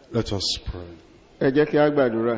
Let us pray. ẹ jẹ́ kí a gbàdúrà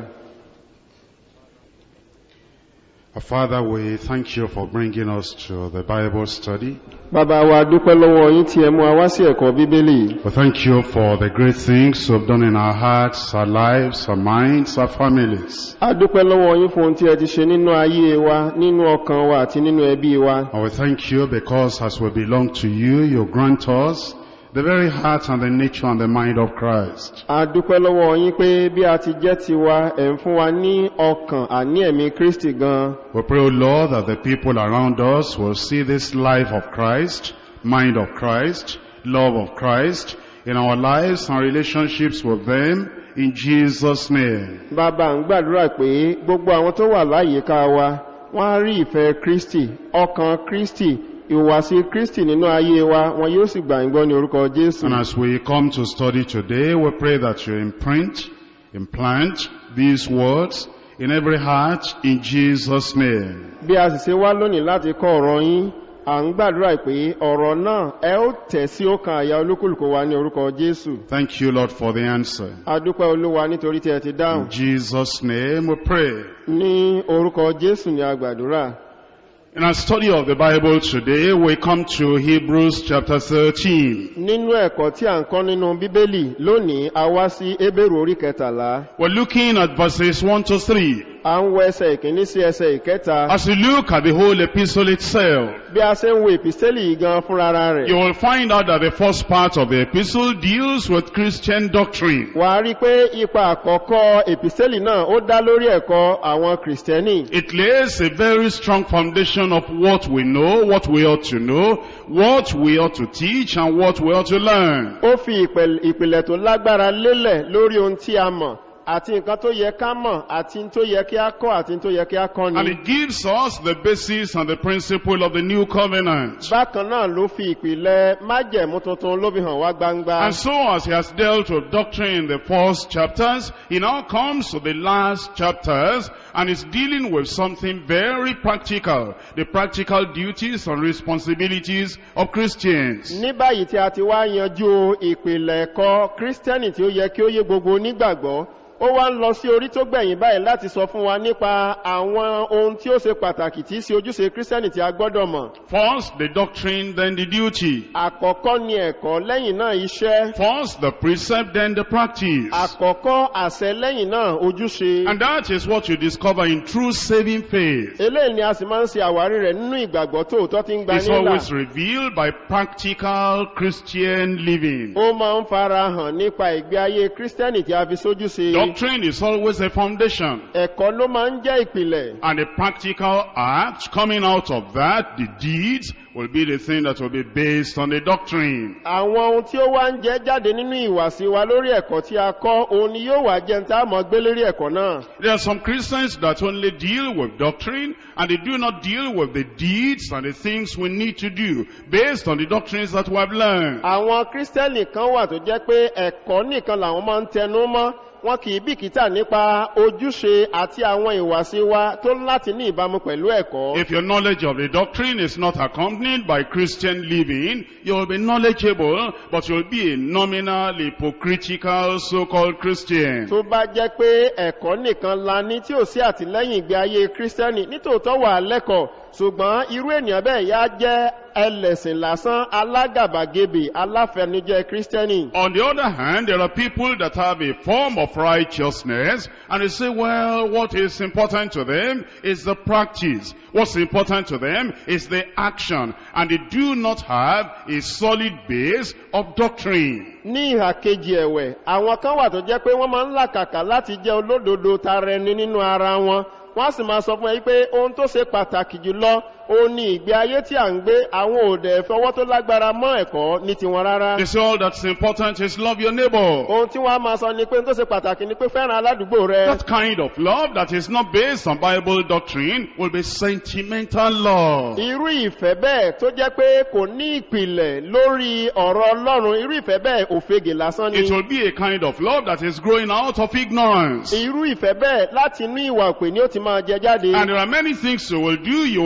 Our Father, we thank you for bringing us to the Bible study. bàbá wa dúpẹ́ lọ́wọ́ yín tí ẹ mú wa wá sí ẹ̀kọ́ bíbélì We thank you for the great things you've done in our hearts, our lives, our minds, our families. a dúpẹ́ lọ́wọ́ yín fún ohun tí ẹ ti ṣe nínú ayé wa nínú ọkàn wa àti nínú ẹbí wa And we thank you because as we belong to you, you grant us the very heart and the nature and the mind of Christ. a dúpẹ́ lọ́wọ́ yín pé bí a ti jẹ́ tiwa ẹ̀ ń fún wa ní ọkàn àní ẹ̀mí kristi gan We pray, O Lord, that the people around us will see this life of Christ, mind of Christ, love of Christ in our lives and relationships with them in Jesus' name. bàbá ń gbàdúrà pé gbogbo àwọn tó wà láyìíká wa wọ́n á rí ìfẹ́ kristi ọkàn kristi ìhùwàsí kristi nínú ayé wa wọn yóò sì gbà ń gbọ́ ní orúkọ jésù And as we come to study today, we pray that you imprint, implant these words in every heart in Jesus' name. bí a sì ṣe wá lónìí láti kọ́ ọ̀rọ̀ yín à ń gbàdúrà pé ọ̀rọ̀ náà ẹ ó tẹ̀ sí ọkàn àyà olúkúlùkù wa ní orúkọ jésù Thank you, Lord, for the answer. a dúpẹ́ olúwa nítorí tí ẹ ti dáhùn In Jesus' name we pray. ní orúkọ jésù ní a gbàdúrà In our study of the Bible today, we come to Hebrews chapter 13. nínú ẹ̀kọ́ tí à ń kọ́ nínú bíbélì lónìí a wá sí ébèrò orí kẹtàlá We're looking at verses 1 to 3. à ń wo ẹsẹ̀ ìkíní sí ẹsẹ̀ ìkẹta As you look at the whole epistle itself, bí a ṣe ń wo ìpìsẹ́lì yìí gan fúnra rẹ̀ you will find out that the first part of the epistle deals with Christian doctrine. wà á rí i pé ipa àkọ́kọ́ ìpìsẹ́lì náà ó dá lórí ẹ̀kọ́ àwọn kìrìsìtẹ́nì It lays a very strong foundation of what we know, what we ought to know, what we ought to teach, and what we ought to learn. ó fi ìpẹ̀l- ìpìlẹ̀ tó lágbára lélẹ̀ lórí ohun tí a mọ̀ àti nǹkan tó yẹ ká mọ̀ àti n tó yẹ kí a kọ́ àti n tó yẹ kí a kọ́ And ni. it gives us the basis and the principle of the new covenant. bákan náà ló fi ìpìlẹ̀ májẹ̀mú tuntun ló fi hàn wá gbangba. And so as he has dealt with doctrine in the first chapters, he now comes to the last chapters and is dealing with something very practical, the practical duties and responsibilities of Christians. ní báyìí tí a ti wá yanjú ìpìlẹ̀ ẹ̀kọ́ kírísítẹ́nì tí ó yẹ kí ó yé gbogbo onígbàgbọ́ ó wá ń lọ sí orí tó gbẹ̀yìn báyìí láti sọ fún wa nípa àwọn ohun tí ó ṣe pàtàkì tí í ṣe ojúṣe kírísítẹ́nì tí a gbọ́dọ̀ mọ̀. First, the doctrine, then the duty. àkọ́kọ́ ni ẹ̀kọ́ lẹ́yìn náà iṣẹ́. First, the precept, then the practice. àkọ́kọ́ àṣẹ lẹ́yìn náà ojúṣe. And that is what you discover in true saving faith. eléyìí ni a sì máa ń ṣe àwárí rẹ̀ nínú ìgbàgbọ́ tòótọ́ tí ń gba It's nílà. always revealed by practical Christian living. ó máa ń fara hàn nípa ìgbé ayé kírísítẹ́nì tí a fi sójú ṣe. Doctrine is always a foundation. ẹ̀kọ́ ló máa ń jẹ́ ìpìlẹ̀. And the practical act coming out of that, the deeds, will be the thing that will be based on the doctrine. àwọn ohun tí ó wá ń jẹ́ jáde nínú ìwàsí wa lórí ẹ̀kọ́ tí a kọ́ òun ni yóò wá jẹun tá a mọ̀ gbé lórí ẹ̀kọ́ náà. There are some Christians that only deal with doctrine and they do not deal with the deeds and the things we need to do based on the doctrines that we have learned. àwọn kírísítẹ́nì kan wà tó jẹ́ pé ẹ̀kọ́ nìkan làwọn máa ń tẹnu mọ́ wọn kì í bìkítà nípa ojúṣe àti àwọn ìwàsí wa tó ń láti ní ìbámu pẹ̀lú ẹ̀kọ́. If your knowledge of the doctrine is not accompanied by Christian living, you will be knowledgeable, but you'll be a nominal, hypocritical, so-called Christian. tó bá jẹ́ pé ẹ̀kọ́ nìkan la ní tí ò sí àtìlẹ́yìn ìgbé ayé kírísítẹ́nì nítòótọ́ wà lẹ́kọ̀ọ́ ṣùgbọ́n irú ènìyàn bẹ́ẹ̀ yá jẹ́ ẹlẹ́sìn lásán alágàbàgebè aláfẹnujẹ kírísítẹ́nì. On the other hand, there are people that have a form of righteousness, and they say, well, what is important to them is the practice. What's important to them is the action, and they do not have a solid base of doctrine. ní ìhà kejì ẹ̀wẹ̀ àwọn kan wà tó jẹ́ pé wọ́n máa ń làkàkà láti jẹ́ olódodo tara ẹni nínú ara wọn wọ́n á sì máa sọ fún ẹ pé ohun tó ṣe pàtàkì jùlọ ó ní ìgbé ayé tí à ń gbé àwọn òdẹ ìfọwọ́ tó lágbára mọ́ ẹ̀kọ́ ní tiwọn rárá. They say all that's important is love your neighbor. ohun tí wọ́n á máa sọ ni pé ohun tó ṣe pàtàkì ni pé fẹ́ràn aládùúgbò rẹ. That kind of love that is not based on Bible doctrine will be sentimental love. irú ìfẹ́ bẹ́ẹ̀ tó jẹ́ pé kò ní ìpìlẹ̀ lórí ọ̀rọ̀ ọlọ́run irú ìfẹ́ bẹ́ẹ̀ òfegè lásán ni. It will be a kind of love that is growing out of ignorance. irú ìfẹ́ bẹ́ẹ̀ láti inú ìwà òpè ni ó ti máa jẹ jáde. And there are many things you will do, you will think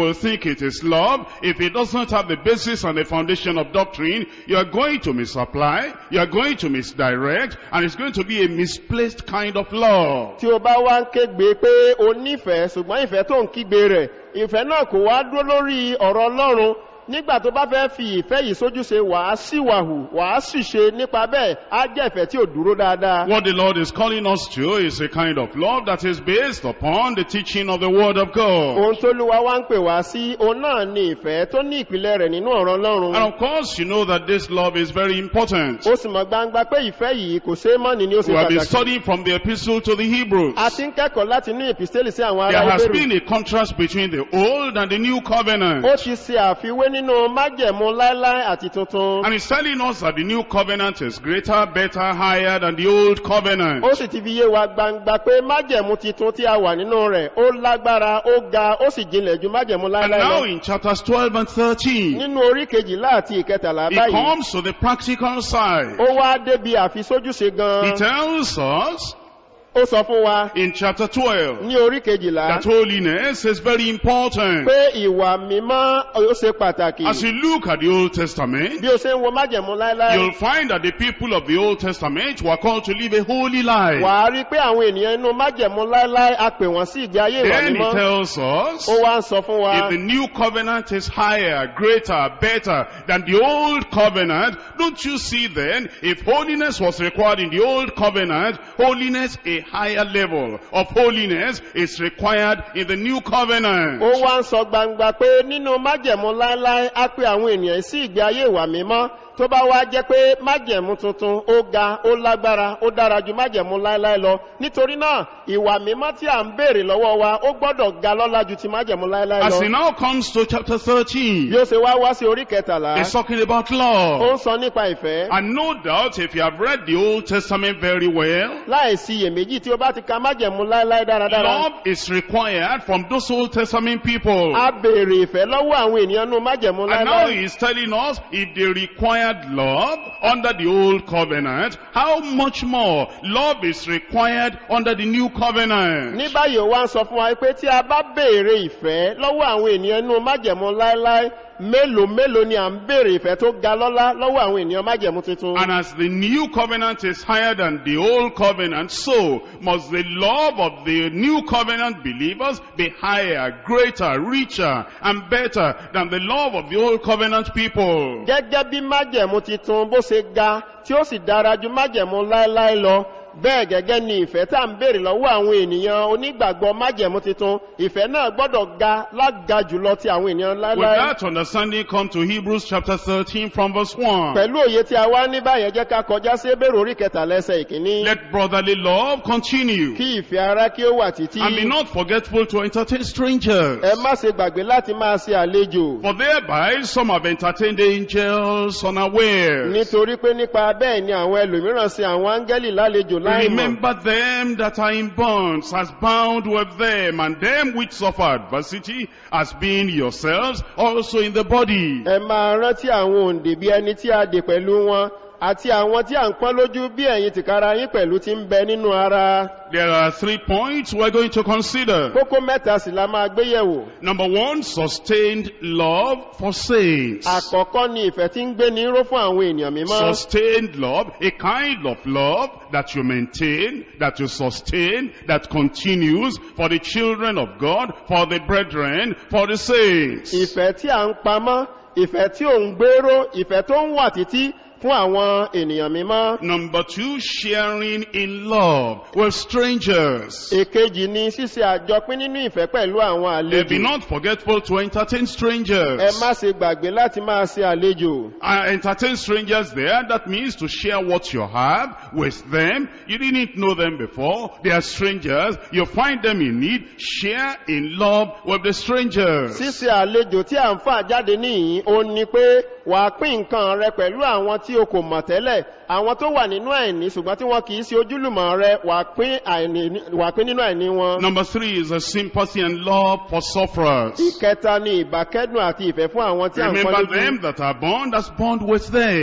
it is love, if it doesn't have the basis and the foundation of doctrine, you are going to misapply, you are going to misdirect, and it's going to be a misplaced kind of love. tí o bá wá ń kégbe pé o nífẹ̀ẹ́ ṣùgbọ́n ìfẹ́ tó ń kígbe rẹ̀ ìfẹ́ náà kò wá dúró lórí ọ̀rọ̀ ọlọ́run nígbà tó bá fẹ́ fi ìfẹ́ yìí sójúṣe wàá síwàhù wàá ṣìṣe nípa bẹ́ẹ̀ á jẹ́ ìfẹ́ tí ò dúró dáadáa. What the Lord is calling us to is a kind of love that is based upon the teaching of the Word of God. ohun tó lúwa wá ń pè wá sí òun náà ni ìfẹ́ tó ní ìpìlẹ̀ rẹ̀ nínú ọ̀rọ̀ ọlọ́run. And of course, you know that this love is very important. ó sì mọ̀ gbangba pé ìfẹ́ yìí kò ṣeé mọ́ni ni ó ṣe We have been pàtàkì. studying from the epistle to the Hebrews. a ti ń kẹ́kọ̀ọ́ láti inú ìpìsẹ́lì sí àwọn There ará has ìbéèrè. been a contrast between the old and the new covenant. ó ti ṣe àfiwé nínú májẹ̀mú láíláí àti tuntun. And he's telling us that the new covenant is greater, better, higher than the old covenant. ó sì ti fi yé wa gbangba pé májẹ̀mú titun tí a wà nínú rẹ̀ ó lágbára ó ga ó sì jinlẹ̀ ju májẹ̀mú And láíláí now lọ. in chapters 12 and 13, nínú orí kejìlá àti ìkẹtàlá he báyìí comes to the practical side. ó wá débi àfisójúṣe He gan tells us ó sọ fún wa in chapter 12 ní orí kejìlá that holiness is very important. pé ìwà mímọ́ ó ṣe pàtàkì As you look at the Old Testament, bí o ṣe ń wo májẹ̀mú láíláí you'll find that the people of the Old Testament were called to live a holy life. wà á rí pé àwọn ènìyàn inú májẹ̀mú láíláí a pè wọ́n sí ìgbé ayé ìwà Then he mímọ́ tells us, ó wá ń sọ fún wa if the new covenant is higher, greater, better than the old covenant, don't you see then, if holiness was required in the old covenant, holiness, a higher level of holiness is required in the new covenant. ó wá ń sọ gbangba pé nínú májẹ̀mú láíláí á pé àwọn ènìyàn sí ìgbé ayé ìwà mímọ́ tó bá wá jẹ́ pé májẹ̀mú tuntun ó ga ó lágbára ó dára ju májẹ̀mú láíláí lọ nítorí náà ìwà mímọ́ tí à ń béèrè lọ́wọ́ wa ó gbọ́dọ̀ ga lọ́lá ju ti májẹ̀mú láíláí As he lọ now comes to chapter 13, bí ó ṣe wá wá sí orí kẹtàlá he's talking about ó love. ń sọ nípa ìfẹ́ And no doubt, if you have read the Old Testament very well, láìsí iyèméjì tí ó bá ti ka májẹ̀mú láíláí dáradára love is required from those Old Testament people. a béèrè ìfẹ́ lọ́wọ́ àwọn ènìyàn nú májẹ̀mú And now láíláí he is telling us if they required love under the old covenant, how much more love is required under the new covenant. ní báyìí ó wá ń sọ fún wa pé tí a bá béèrè ìfẹ́ lọ́wọ́ àwọn ènìyàn inú májẹ̀mú láéláé mélòó mélòó ni à ń béèrè ìfẹ́ tó ga lọ́lá lọ́wọ́ àwọn ènìyàn májẹ̀mú tuntun. And as the new covenant is higher than the old covenant, so must the love of the new covenant believers be higher, greater, richer, and better than the love of the old covenant people. gẹ́gẹ́ bí májẹ̀mú tuntun bó ṣe ga tí ó sì dára ju májẹ̀mú láéláé lọ bẹ́ẹ̀ gẹ́gẹ́ ni ìfẹ́ tá à ń béèrè lọ́wọ́ àwọn ènìyàn onígbàgbọ́ májẹ̀mú tuntun ìfẹ́ náà gbọ́dọ̀ ga lága jùlọ ti àwọn ènìyàn With láéláé. that understanding, come to Hebrews chapter 13 from verse 1. pẹ̀lú òye tí a wá ní báyẹn jẹ́ ká kọjá sí ebèrè orí kẹtàlẹ́sẹ̀ ìkíní. Let brotherly love continue. kí ìfẹ́ ara kí ó wà títí. And be not forgetful to entertain strangers. ẹ má ṣe gbàgbé láti máa ṣe àlejò. For thereby some have entertained angels unaware. nítorí pé nípa bẹ́ẹ̀ ni àwọn ẹlòmíràn ṣe àwọn áńgẹ́lì lálejò láìmọ̀. Remember them that are in bonds as bound with them, and them which suffer adversity as being yourselves also in the body. ẹ máa rántí àwọn òǹdè bí ẹni tí a dè pẹ̀lú wọn àti àwọn tí à ń pọ́n lójú bí ẹ̀yin tìkára yín pẹ̀lú ti ń bẹ nínú ara. There are three points we're going to consider. kókó mẹ́ta sì la máa gbé yẹ̀wò. Number one, sustained love for saints. àkọ́kọ́ ni ìfẹ́ tí ń gbé ní ró fún àwọn ènìyàn mímọ́. Sustained love, a kind of love that you maintain, that you sustain, that continues for the children of God, for the brethren, for the saints. ìfẹ́ tí à ń pamọ́ ìfẹ́ tí ò ń gbéró ìfẹ́ tó ń wà títí fún àwọn ènìyàn mímọ́. Number two, sharing in love with strangers. èkejì ni ṣíṣe àjọpín nínú ìfẹ́ pẹ̀lú àwọn Eh, Be àlejò. not forgetful to entertain ẹ strangers. má ṣe gbàgbé láti máa ṣe àlejò. Uh, entertain strangers there, that means to share what you have with them. You didn't know them before. They are strangers. You find them in need. Share in love with the strangers. ṣíṣe àlejò tí à ń fà jáde níyìn ó ní pé wà á pín nǹkan rẹ pẹ̀lú àwọn tí o kò mọ̀ tẹ́lẹ̀ àwọn tó wà nínú àìní ṣùgbọ́n tí wọn kì í ṣe ojúlùmọ̀ rẹ wà á pín àìní- wà á pín nínú àìní wọn. Number three is a sympathy and love for sufferers. ìkẹta ni ìbákẹ́dùn àti ìfẹ́ fún àwọn tí à ń pọ́n Remember lójú. them that are bound as bond with them. ẹ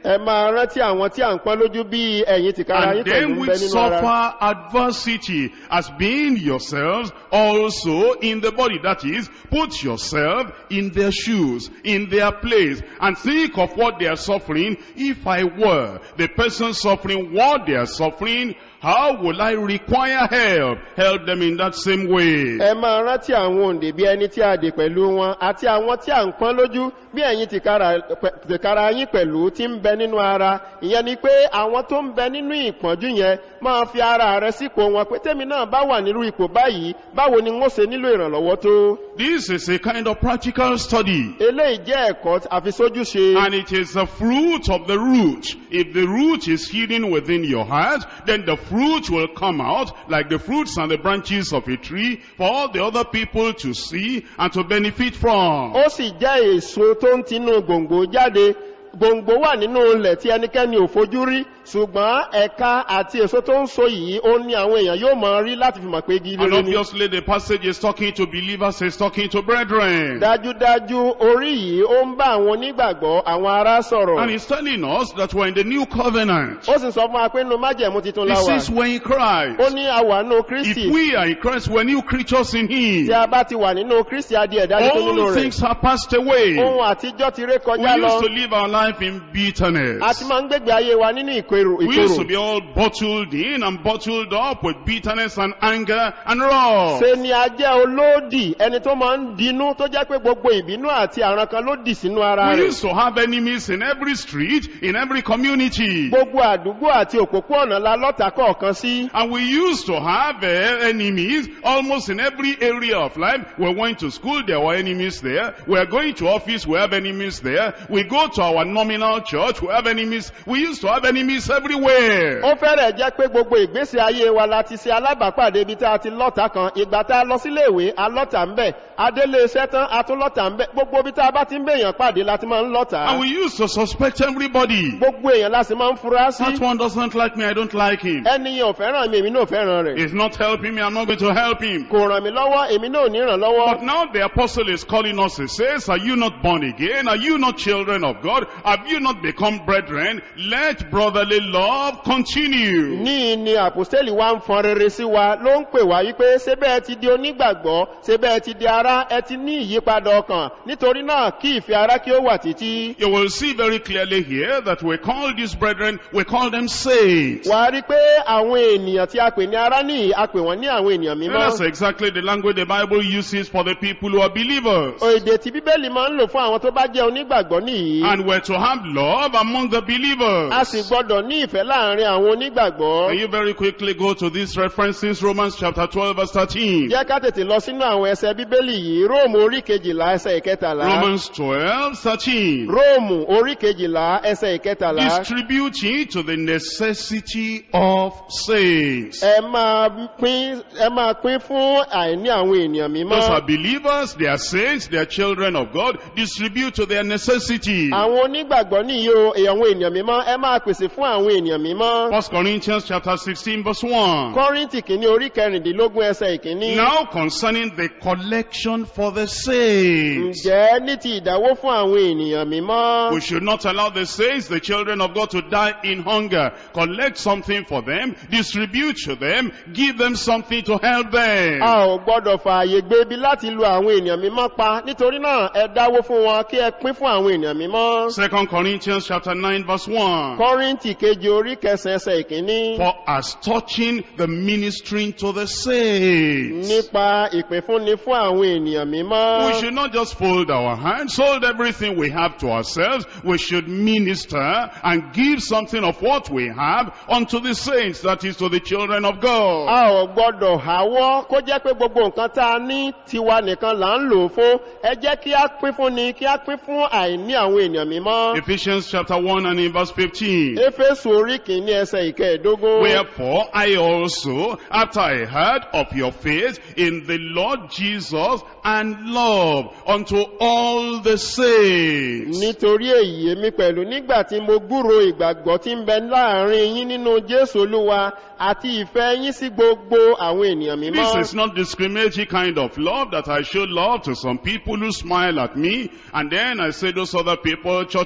ẹ máa rántí àwọn tí à ń pọ́n lójú bí ẹ̀yin tìkára yín And pẹ̀lú them ń bẹ which nínú ara. suffer adversity as being yourselves also in the body. That is, put yourself in their shoes, in their place, and think of what they are suffering. If I were the person suffering what they are suffering, how will I require help? Help them in that same way. ẹ máa rántí àwọn òǹdè bí ẹni tí a dè pẹ̀lú wọn àti àwọn tí à ń pọ́n lójú bí ẹ̀yin tìkára pẹ̀- tìkára yín pẹ̀lú tí ń bẹ nínú ara ìyẹn ni pé àwọn tó ń bẹ nínú ìpọ́njú yẹn máa fi ara rẹ sípò wọn pé tèmi náà bá wà nírú ipò báyìí báwo ni wọ́n ṣe nílò ìrànlọ́wọ́ tó This is a kind of practical study. eléyìí jẹ́ ẹ̀kọ́ àfisójúṣe And it is the fruit of the root. If the root is hidden within your heart, then the fruit will come out like the fruits and the branches of a tree for all the other people to see and to benefit from. ó sì jẹ́ èso tó ń tinú gbòǹgbò jáde gbòǹgbò wà nínú ilẹ̀ tí ẹnikẹ́ni ò fojú rí ṣùgbọ́n ẹ̀ka àti èso tó ń so yìí ó ní àwọn èèyàn yóò máa rí láti fi mọ̀ pé igi And rere ni obviously the passage is talking to believers, is talking to brethren. dájúdájú orí yìí ó ń bá àwọn onígbàgbọ́ àwọn ará And sọ̀rọ̀ he's telling us that we're in the new covenant. ó sì sọ fún wa pé nínú májẹ̀mú titun He láwà says we're in ó Christ. ní àwà nínú kristi If we are in Christ, we're new creatures in tí Him. a bá ti wà nínú kristi adi ẹ̀dá tuntun nínú All rẹ̀ things have passed away. ohun àtijọ́ ti ré We kọjá lọ used to live our life in a ti bitterness. máa ń gbégbé ayé wa nínú ìkorò We used to ìkorò be all bottled in and bottled up with bitterness and anger and wrath. ṣe ni a jẹ́ olódì ẹni tó máa ń dinú tó jẹ́ pé gbogbo ìbínú àti àrùn kan ló dì sínú ara We rẹ̀ used to have enemies in every street, in every community. gbogbo àdúgbò àti òpópó-ọ̀nà la lọ́ta kọ̀ọ̀kan sí And we used to have uh, enemies almost in every area of life. We went to school, there were enemies there. We are going to office, we have enemies there. We go to our nominal church, we have enemies. We used to have enemies everywhere. ó fẹ́rẹ̀ jẹ́ pé gbogbo ìgbésí ayé wa la ti ṣe alábàápàdé ibi tá a ti lọ́ta kan ìgbà tá a lọ sílé ìwé a lọ́ta ń bẹ̀ adélé iṣẹ́ tán a tún lọ́ta ń bẹ̀ gbogbo ibi tá a bá ti ń bèèyàn pàdé la ti máa ń lọ́ta And we used to suspect everybody. gbogbo èèyàn la sì máa ń fura sí That one doesn't like me, I don't like him. ẹni yẹn ò fẹ́ràn mi èmi náà ò fẹ́ràn rẹ̀ He's not helping me, I'm not going to help him. kò ràn mí lọ́wọ́ èmi náà ò ní ràn lọ́wọ́ But now the apostle is calling us, he says, are you not born again? Are you not children of God? Have you not become brethren? Let brotherly love continue. ní ni àpòstélì wa ń fọn rere sí wa ló ń pè wá wípé ṣé bẹ́ẹ̀ ti di onígbàgbọ́ ṣé bẹ́ẹ̀ ti di ara ẹ ti ní ìyípadà ọkàn nítorí náà kí ìfẹ́ ara kí ó wà títí. You will see very clearly here that we call these brethren, we call them saints. wà á rí pé àwọn ènìyàn tí a pè ní ara ní a pè wọ́n ní àwọn ènìyàn And mímọ́. that's exactly the language the Bible uses for the people who are believers. èdè tí bíbélì máa ń lò fún àwọn tó bá jẹ́ onígbàgbọ́ nìyí. And we're to have love among the a believers. sì gbọ́dọ̀ ní ìfẹ́ láàrin àwọn onígbàgbọ́. Can you very quickly go to these references, Romans chapter 12 verse 13. jẹ́ ká tètè lọ sínú àwọn ẹsẹ̀ bíbélì yìí róòmù orí kejìlá ẹsẹ̀ ìkẹtàlá. Romans 12, 13. róòmù orí kejìlá ẹsẹ̀ ìkẹtàlá. Distributing to the necessity of saints. ẹ máa pín ẹ máa pín fún àìní àwọn ènìyàn Those are mímọ́. believers, they are saints, they are children of God. Distribute to their necessity. àwọn onígbàgbọ́ nìyí o àwọn ènìyàn mímọ́ ẹ máa pèsè fún àwọn ènìyàn mímọ́. First Corinthians chapter 16 verse 1. kọ́rìntì kìíní orí kẹrìndínlógún ẹsẹ̀ ìkíní. Now concerning the collection for the saints. ǹjẹ́ ní ti ìdáwó fún àwọn ènìyàn mímọ́. We should not allow the saints, the children of God, to die in hunger. Collect something for them, distribute to them, give them something to help them. a ò gbọ́dọ̀ fààyè gbé ibi láti lu àwọn ènìyàn mímọ́ pa nítorí náà ẹ dáwó fún wọn kí ẹ pín fún àwọn ènìyàn mímọ́. Second Corinthians chapter 9 verse 1. kọ́rìntì kejì orí kẹsàn ẹsẹ̀ ìkíní. For as touching the ministering to the saints. nípa ìpínfúnni fún àwọn ènìyàn mímọ́. We should not just fold our hands, hold everything we have to ourselves. We should minister and give something of what we have unto the saints, that is to the children of God. a ò gbọ́dọ̀ háwọ́ kó jẹ́ pé gbogbo nǹkan tá a ní tiwa nìkan là ń lò ó fún ẹ jẹ́ kí a pín fún ni kí a pín fún àìní àwọn ènìyàn mímọ́. Ephesians chapter 1 and in verse 15. éfésù orí kìíní ẹsẹ̀ ìkẹẹ̀dógún. Wherefore I also, after I heard of your faith in the Lord Jesus and love unto all the saints. nítorí èyí èmi pẹ̀lú nígbà tí mo gbúro ìgbàgbọ́ tí ń bẹ láàrin yín nínú jésù olúwa àti ìfẹ́ yín sí gbogbo àwọn ènìyàn This mímọ́. is not discriminatory kind of love that I show love to some people who smile at me and then I say those other people, church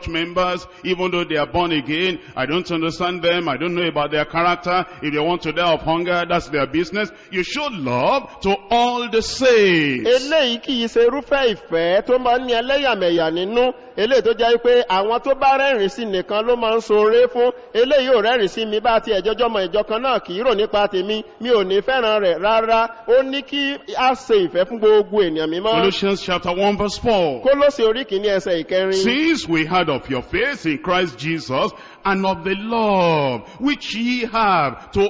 church members, even though they are born again. I don't understand them. I don't know about their character. If they want to die of hunger, that's their business. You show love to all the saints. eléyìí kì í ṣe irúfẹ́ ìfẹ́ tó máa ń ní ẹlẹ́yàmẹ̀yà nínú eléyìí tó jẹ́ pé àwọn tó bá rẹ́rìn sí nìkan ló máa ń ṣoore fún eléyìí ò rẹ́rìn sí mi bá ti ẹ̀jọ́jọ́ mọ ìjọ kan náà kì í rò nípa tèmi mi ò ní fẹ́ràn rẹ̀ rárá ó ní kí a ṣe ìfẹ́ fún gbogbo ènìyàn mímọ́ Colossians chapter 1 verse 4. kólóṣe orí kìíní ẹsẹ̀ ìkẹrin Since we heard of your faith in Christ Jesus and of the love which ye have to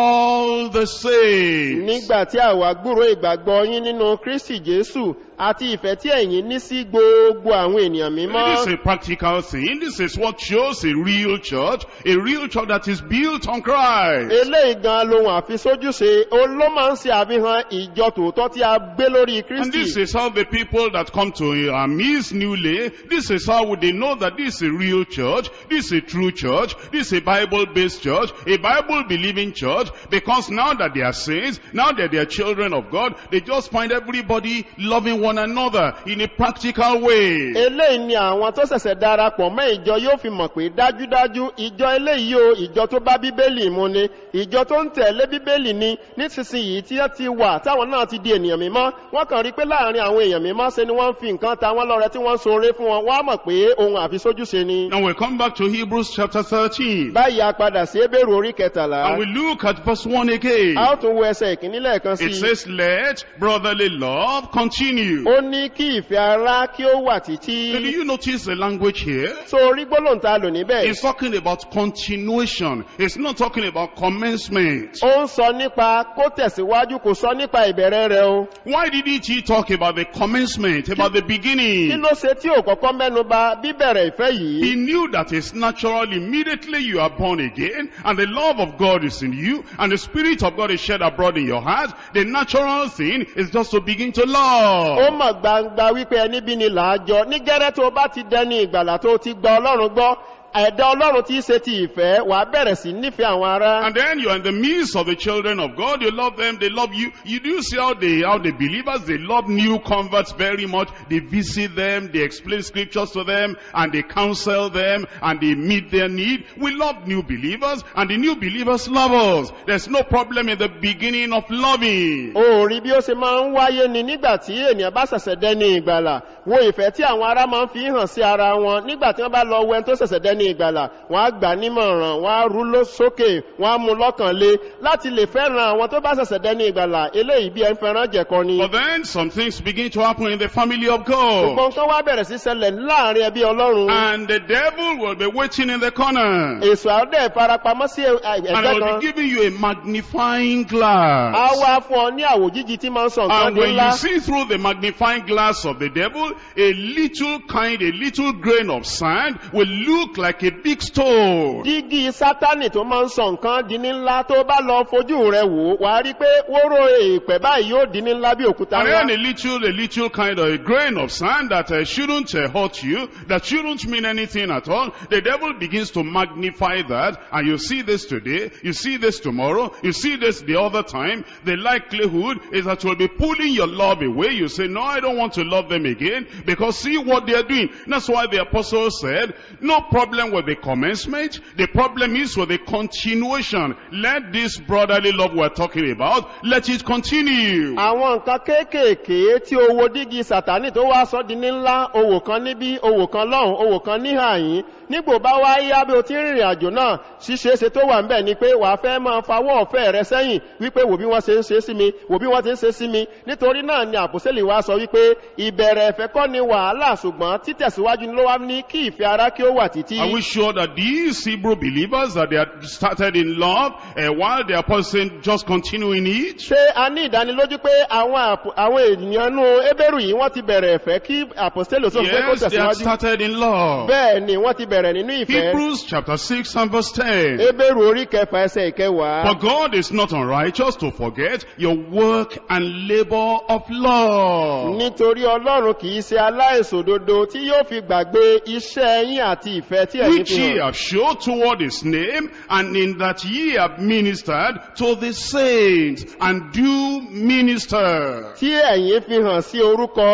all the saints. nígbà tí àwa gbúrò ìgbàgbọ́ yín nínú kristi jésù àti ìfẹ́ tí ẹ̀yin ní sí gbogbo àwọn ènìyàn mímọ́ This is a practical thing. This is what shows a real church, a real church that is built on Christ. eléyìí gan lohun àfisójúṣe ó ló máa ń ṣe àfihàn ìjọ tòótọ́ tí a gbé lórí And this kristi is how the people that come to our midst newly, this is how they know that this is a real church, this is a true church, this is a Bible-based church, a Bible-believing church, because now that they are saints, now that they are children of God, they just find everybody loving one another in a practical way. eléyìí ni àwọn tó ṣẹ̀ṣẹ̀ darapọ̀ mọ́ ìjọ yóò fi mọ̀ pé dájúdájú ìjọ eléyìí o ìjọ tó bá bíbélì mu ni ìjọ tó ń tẹ̀lé bíbélì ni nísinsìnyí tí wọ́n ti wà táwọn náà ti di ènìyàn mímọ́ wọ́n kàn rí pé láàrin àwọn èèyàn mímọ́ ṣe ni wọ́n ń fi nǹkan ta wọ́n lọ́rẹ tí wọ́n ń ṣoore fún wọn wọ́n á mọ̀ pé ohun àfisójúṣe ni. Now we come back to Hebrews chapter 13. báyìí a padà sí ebéèrú orí kẹtàlá And we look at verse 1 again. a ó tún wo ẹsẹ̀ ìkíní lẹ́ẹ̀kan sí It i. says, let brotherly love continue. ó ní kí ìfẹ́ ara kí ó wà Now, do títí. you notice the language here? so orí gbólóhùn ta lò níbẹ̀. It's talking about continuation. It's not talking about commencement. ó ń sọ nípa kó tẹ̀síwájú kò sọ nípa ìbẹ̀rẹ̀ rẹ o. Why didn't he talk about the commencement, about the kí beginning? ló ṣe tí ò kọ́kọ́ mẹ́nu ba bíbẹ̀rẹ̀ ìfẹ́ yìí. He knew that it's natural immediately you are born again and the love of God is in you and the Spirit of God is shed abroad in your heart. The natural thing is just to begin to ó love. mọ̀ gbangba wípé ẹni bí ni làájọ ní gẹ́rẹ́ tó bá ti dẹni ìgbàlà tó ti gba ọlọ́run gbọ́ ẹ̀dá ọlọ́run tí í ṣe ti ìfẹ́ wàá bẹ̀rẹ̀ sí nífẹ̀ẹ́ àwọn ará. And then you're in the midst of the children of God. You love them. They love you. You do see how they, how the believers, they love new converts very much. They visit them. They explain scriptures to them and they counsel them and they meet their need. We love new believers and the new believers love us. There's no problem in the beginning of loving. o rí bí ó ṣe máa ń wáyé ni nígbà tí ènìyàn bá ṣẹ̀ṣẹ̀ dẹni ìgbàlà wo ìfẹ́ tí àwọn ará máa ń fi hàn sí ara wọn nígbà tí wọ́n bá lọ wẹ́n tó ṣẹ̀ṣẹ̀ dẹni ìgbàlà wọ́n á gbà nímọ̀ràn wọ́n á rú ló sókè wọ́n á mú lọ́kàn lé láti lè fẹ́ràn àwọn tó bá ṣẹ̀ṣẹ̀ dẹni ìgbàlà eléyìí bí ẹn fẹ́ràn jẹ̀kọ ni. But then some things begin to happen in the family of God. gbogbo nǹkan wá bẹ̀rẹ̀ sí ṣẹlẹ̀ láàrin ẹbí ọlọ́run. And the devil will be waiting in the corner. èso àdé farapamọ́ sí ẹ- And ẹgbẹ́ will kan. be giving you a magnifying a glass. wá fún ọ ní àwòjíji tí máa ń sọ nǹkan And di when ńlá. you see through the magnifying glass of the devil, a little kind, a little grain of sand will look like a big stone. dígí sátánì tó máa ń sọ nǹkan di ní ńlá tó bá lọ fojú rẹ wò wà á rí i pé wóró èèpẹ̀ báyìí yóò di ní ńlá bí òkúta And ńlá. then a little, a little kind of a grain of sand that uh, shouldn't uh, hurt you, that shouldn't mean anything at all. The devil begins to magnify that, and you see this today, you see this tomorrow, you see this the other time. The likelihood is that you'll be pulling your love away. You say, no, I don't want to love them again, because see what they're doing. That's why the apostle said, no problem with the commencement. The problem is with the continuation. Let this brotherly love we're talking about, let it continue. àwọn nǹkan kéékèèké tí owó dígí sátánì tó wá sọ di ní ńlá owó kan níbí owó kan lọ́hùn owó kan níhàyín nígbò bá wá yá bí o ti ń rìnrìn àjò náà ṣíṣeéṣe tó wà ń bẹ̀ ni pé wàá fẹ́ máa fawọ́ ọ̀fẹ́ rẹ sẹ́yìn wípé wò bí wọ́n ṣe ń ṣe sí mi wò bí wọ́n ti ń ṣe sí mi nítorí náà ni àpòsílẹ̀ wa sọ wípé ìbẹ̀rẹ̀ ẹ̀fẹ́ kọ́ ni wàhálà ṣùgbọ́n títẹ̀síwájú ló wá ní kí ìfẹ́ ara kí ó wà títí. Are we sure that these Hebrew believers that they had started in love uh, while the apostle just continuing it? ṣé a ní ìdánilójú pé àwọn àpò- àwọn ènìyàn nú ebéèrú yìí wọ́n ti bẹ̀rẹ̀ ẹ̀fẹ́ kí àpòsílẹ̀ sọ pé kó Yes, they had tẹ̀síwájú. started in love. bẹ́ẹ̀ ni wọ́n ti bẹ̀rẹ̀ nínú ìfẹ́. Hebrews chapter 6 and verse 10. ebéèrú orí kẹfà ẹsẹ̀ ìkẹwàá. For God is not unrighteous to forget your work and labor of love. nítorí ọlọ́run kì í ṣe aláìsòdodo tí yóò fi gbàgbé iṣẹ́ yín àti ìfẹ́ tí ẹ̀yin Which fi ye hàn. have showed toward his name, and in that ye have ministered to the saints, and do minister. tí ẹ̀yin fi hàn sí orúkọ rẹ̀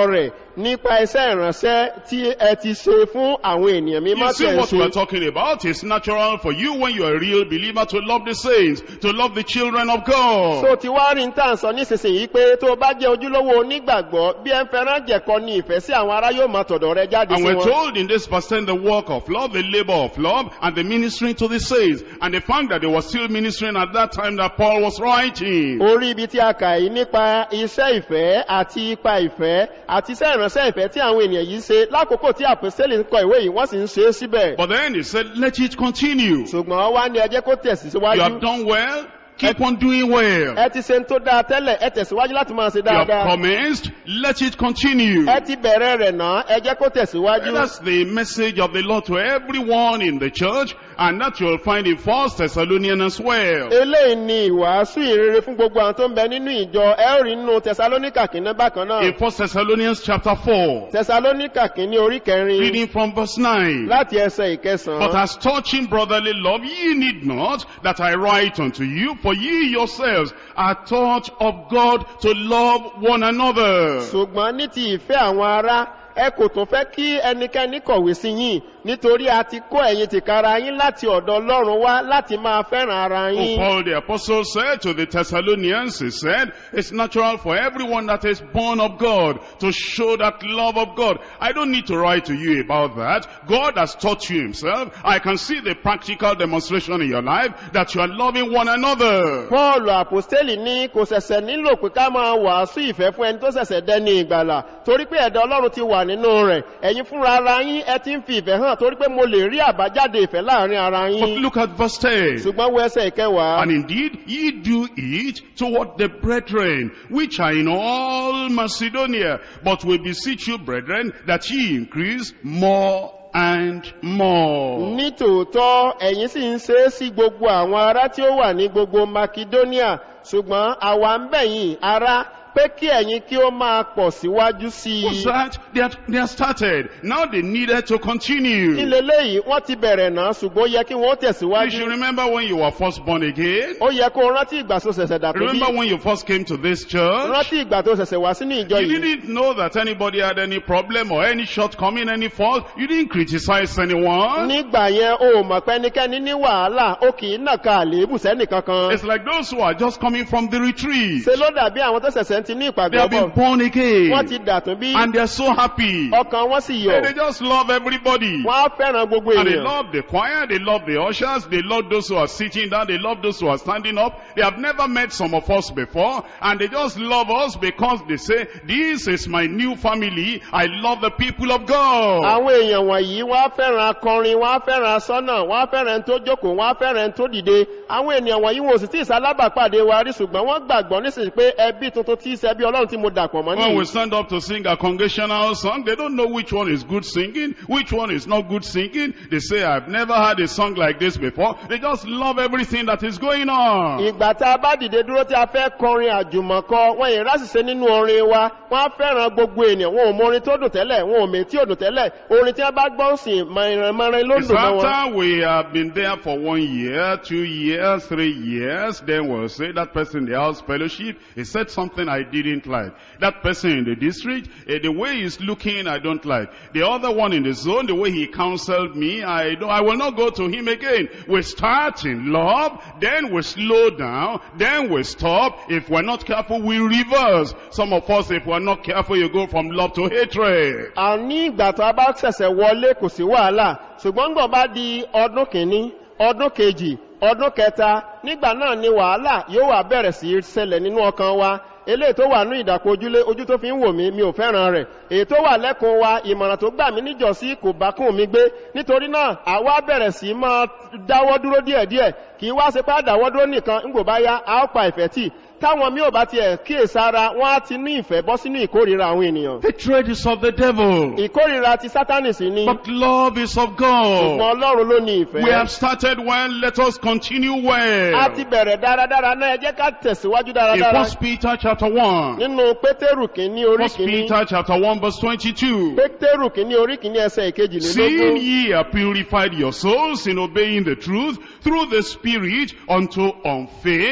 nípa iṣẹ́ ìránṣẹ́ tí ẹ ti ṣe fún àwọn ènìyàn mímọ́ You tí see ẹ ń what we are ṣe. talking about? It's natural for you when you're a real believer to love the saints, to love the children of God. so ti wá rí níta sọ nísinsìnyí pé tó o bá jẹ́ ojúlówó onígbàgbọ́ bí ẹ ń fẹ́ràn jẹ̀kọ́ ní ìfẹ́ sí àwọn ará yóò máa tọ̀dọ̀ rẹ jáde And sí we're wọn. told in this verse 10 the work of love, the labor of love, and the ministering to the saints. And the fact that they were still ministering at that time that Paul was writing. orí ibi tí a kà yìí nípa iṣẹ́ ìfẹ́ àti ipa ìfẹ́ àti iṣẹ́ ìránṣẹ́ ìfẹ́ tí àwọn ènìyàn yìí ṣe lákòókò tí àpèsẹ́lì ń kọ ìwé yìí wọ́n sì ń ṣe é síbẹ̀. But then he said, let it continue. ṣùgbọ́n wá ní ẹjẹ́ kó You tẹ̀síwájú. have done well, keep on doing well. ẹ ti ṣe ń tó dáa tẹ́lẹ̀ ẹ tẹ̀síwájú láti máa ṣe You have dáadáa. commenced, let it continue. ẹ ti bẹ̀rẹ̀ rẹ̀ náà ẹ jẹ́ kó tẹ̀síwájú. That's the message of the Lord to everyone in the church, and that you'll find in First Thessalonians as well. eléyìí ni ìwàásù ìrere fún gbogbo àwọn tó ń bẹ nínú ìjọ ẹ ó rí nínú tẹsalóníkà kìíní bákan náà. In First Thessalonians chapter 4, tẹsalóníkà kìíní orí kẹrin reading from verse 9. láti ẹsẹ̀ But ìkẹsàn-án. as touching brotherly love, ye need not that I write unto you, for ye yourselves are taught of God to love one another. ṣùgbọ́n ní ti ìfẹ́ àwọn ará ẹ kò tún fẹ́ kí ẹnikẹ́ni kọ̀wé sí yín nítorí a ti kó ẹ̀yin tìkára yín láti ọ̀dọ̀ ọlọ́run wá láti máa fẹ́ràn ara Who yín. Paul the apostle said to the Thessalonians, he said, it's natural for everyone that is born of God to show that love of God. I don't need to write to you about that. God has taught you himself. I can see the practical demonstration in your life that you are loving one another. paul àpòstélì ní kò ṣẹ̀ṣẹ̀ nílò pé ká máa wàásù ìfẹ́ fún ẹni tó ṣẹ̀ṣẹ̀ dẹni ìgbàlà torí pé ẹ̀dá ọlọ́run ti wà nínú rẹ̀ ẹ̀yin fúnra ara yín ẹ ti ń fi ìfẹ́ hàn torí pé mo lè rí àbájáde ìfẹ́ láàrin ara But yín look at verse 10. ṣùgbọ́n wo ẹsẹ̀ ìkẹwàá. And indeed, ye do it toward the brethren, which are in all Macedonia. But we beseech you, brethren, that ye increase more and more. ní tòótọ́ ẹ̀yin sì ń ṣe é sí gbogbo àwọn ará tí ó wà ní gbogbo macedonia ṣùgbọ́n àwa ń bẹ̀yìn ará pé kí ẹ̀yin kí ó máa pọ̀ síwájú sí What's i. that? They are, they are started. Now they needed to kí continue. leléyìí wọ́n ti bẹ̀rẹ̀ náà ṣùgbọ́n ó yẹ kí wọ́n You should tẹ̀síwájú. remember when you were first born again. ó yẹ kó rántí ìgbà tó ṣẹ̀ṣẹ̀ dàtò bí Remember when you first came to this church. rántí ìgbà tó ṣẹ̀ṣẹ̀ wá sínú ìjọ You yìí. didn't know that anybody had any problem or any shortcoming, any fault. You didn't criticize anyone. nígbà yẹn o ò mọ̀ pé ẹnikẹ́ni ní wàhálà ó kì í nàka àléébù sẹ́nìkankan. It's like those who are just coming from the retreat. ṣe ló dàbí àwọn tó ṣẹ̀ṣẹ̀ ti ní They ìpàgọ́ have been bọ̀ born again. wọ́n ti dàtún bí And they're so happy. ọkàn wọn sì And they yọ̀ just love everybody. wọ́n á fẹ́ràn gbogbo And they ènìyàn. love the choir, they love the ushers, they love those who are sitting down, they love those who are standing up. They have never met some of us before, and they just love us because they say, this is my new family, I love the people of God. àwọn èèyàn wọ̀nyí wọ́n á fẹ́ràn akọrin wọ́n á fẹ́ràn asọ́nà wọ́n á fẹ́ràn ẹni tó jókòó wọ́n á fẹ́ràn ẹni tó dìde àwọn ènìyàn wọ̀nyí wọn ò sì tí ì sálábàpàdé wa rí ṣùgbọ́n wọ́n gbàgbọ́ nísìnyí pé ẹbí tuntun tí í ṣe ẹbí ọlọ́run tí mo dàpọ̀ mọ́ When we nìyí. stand up to sing a congregational song, they don't know which one is good singing, which one is not good singing. They say, I've never heard a song like this before. They just love everything that is going on. ìgbà tá a bá dìde dúró tí a fẹ́ kọrin àjùmọ̀kọ wọn yìí rásìse nínú orin wa wọ́n á fẹ́ràn gbogbo ènìyàn wọn ò mọ orin tó dùn tẹ́lẹ̀ wọn ò mè tí ò dùn tẹ́lẹ̀ orin tí wọ́n bá gbọ́ sí mọ̀rìnmọ̀rìn ló It's dùn mọ́ wọn. after we have been there for one year, two years, three years, then we'll say that person in the house fellowship, he said something I didn't like. That person in the district, eh, the way he's looking, I don't like. The other one in the zone, the way he counseled me, I don't, I will not go to him again. We start in love, then we slow down, then we stop. If we're not careful, we reverse. Some of us, if we're not careful, you go from love to hatred. a ní ìgbà tó a bá ṣẹ̀ṣẹ̀ wọlé kò sí wàhálà ṣùgbọ́n gbọ̀n bá di ọdún kìíní ọdún kejì ọdún kẹta nígbà náà ni wàhálà yóò wà bẹ̀rẹ̀ sí í ṣẹlẹ̀ nínú ọkàn wa eléyìí tó wà ní ìdàpọ̀ ojúlé ojú tó fi ń wò mí mi ò fẹ́ràn rẹ̀ èyí tó wà lẹ́kùn wa ìmọ̀ràn tó gbà mí níjọ̀sí kò bá kún mi gbé nítorí náà àwa bẹ̀rẹ̀ sí í máa dáwọ́ dúró díẹ̀díẹ̀ kì í wá ṣe pé àdáwọ́ dúró nìkan ńgbò bá yá a ó pa ìfẹ́ tì táwọn mi ò bá tiẹ̀ kíyèsára wọ́n á ti ní ìfẹ́ bọ́ sínú ìkórìíra àwọn ènìyàn Hatred is of the devil. ìkórìíra ti sátánì sí ni But love is of ṣùgbọ́n God. ọlọ́run ló ní ìfẹ́. We have started well, let us continue a well. ti bẹ̀rẹ̀ dáradára náà ẹ jẹ́ ká tẹ̀síwájú In dáradára. First Peter chapter 1. nínú pétérù kìíní orí First kìíní Peter chapter 1 verse 22. pétérù kìíní orí kìíní ẹsẹ̀ Seeing ìkejìlélógún. ye have purified your souls in obeying the truth through the Spirit unto unfeigned,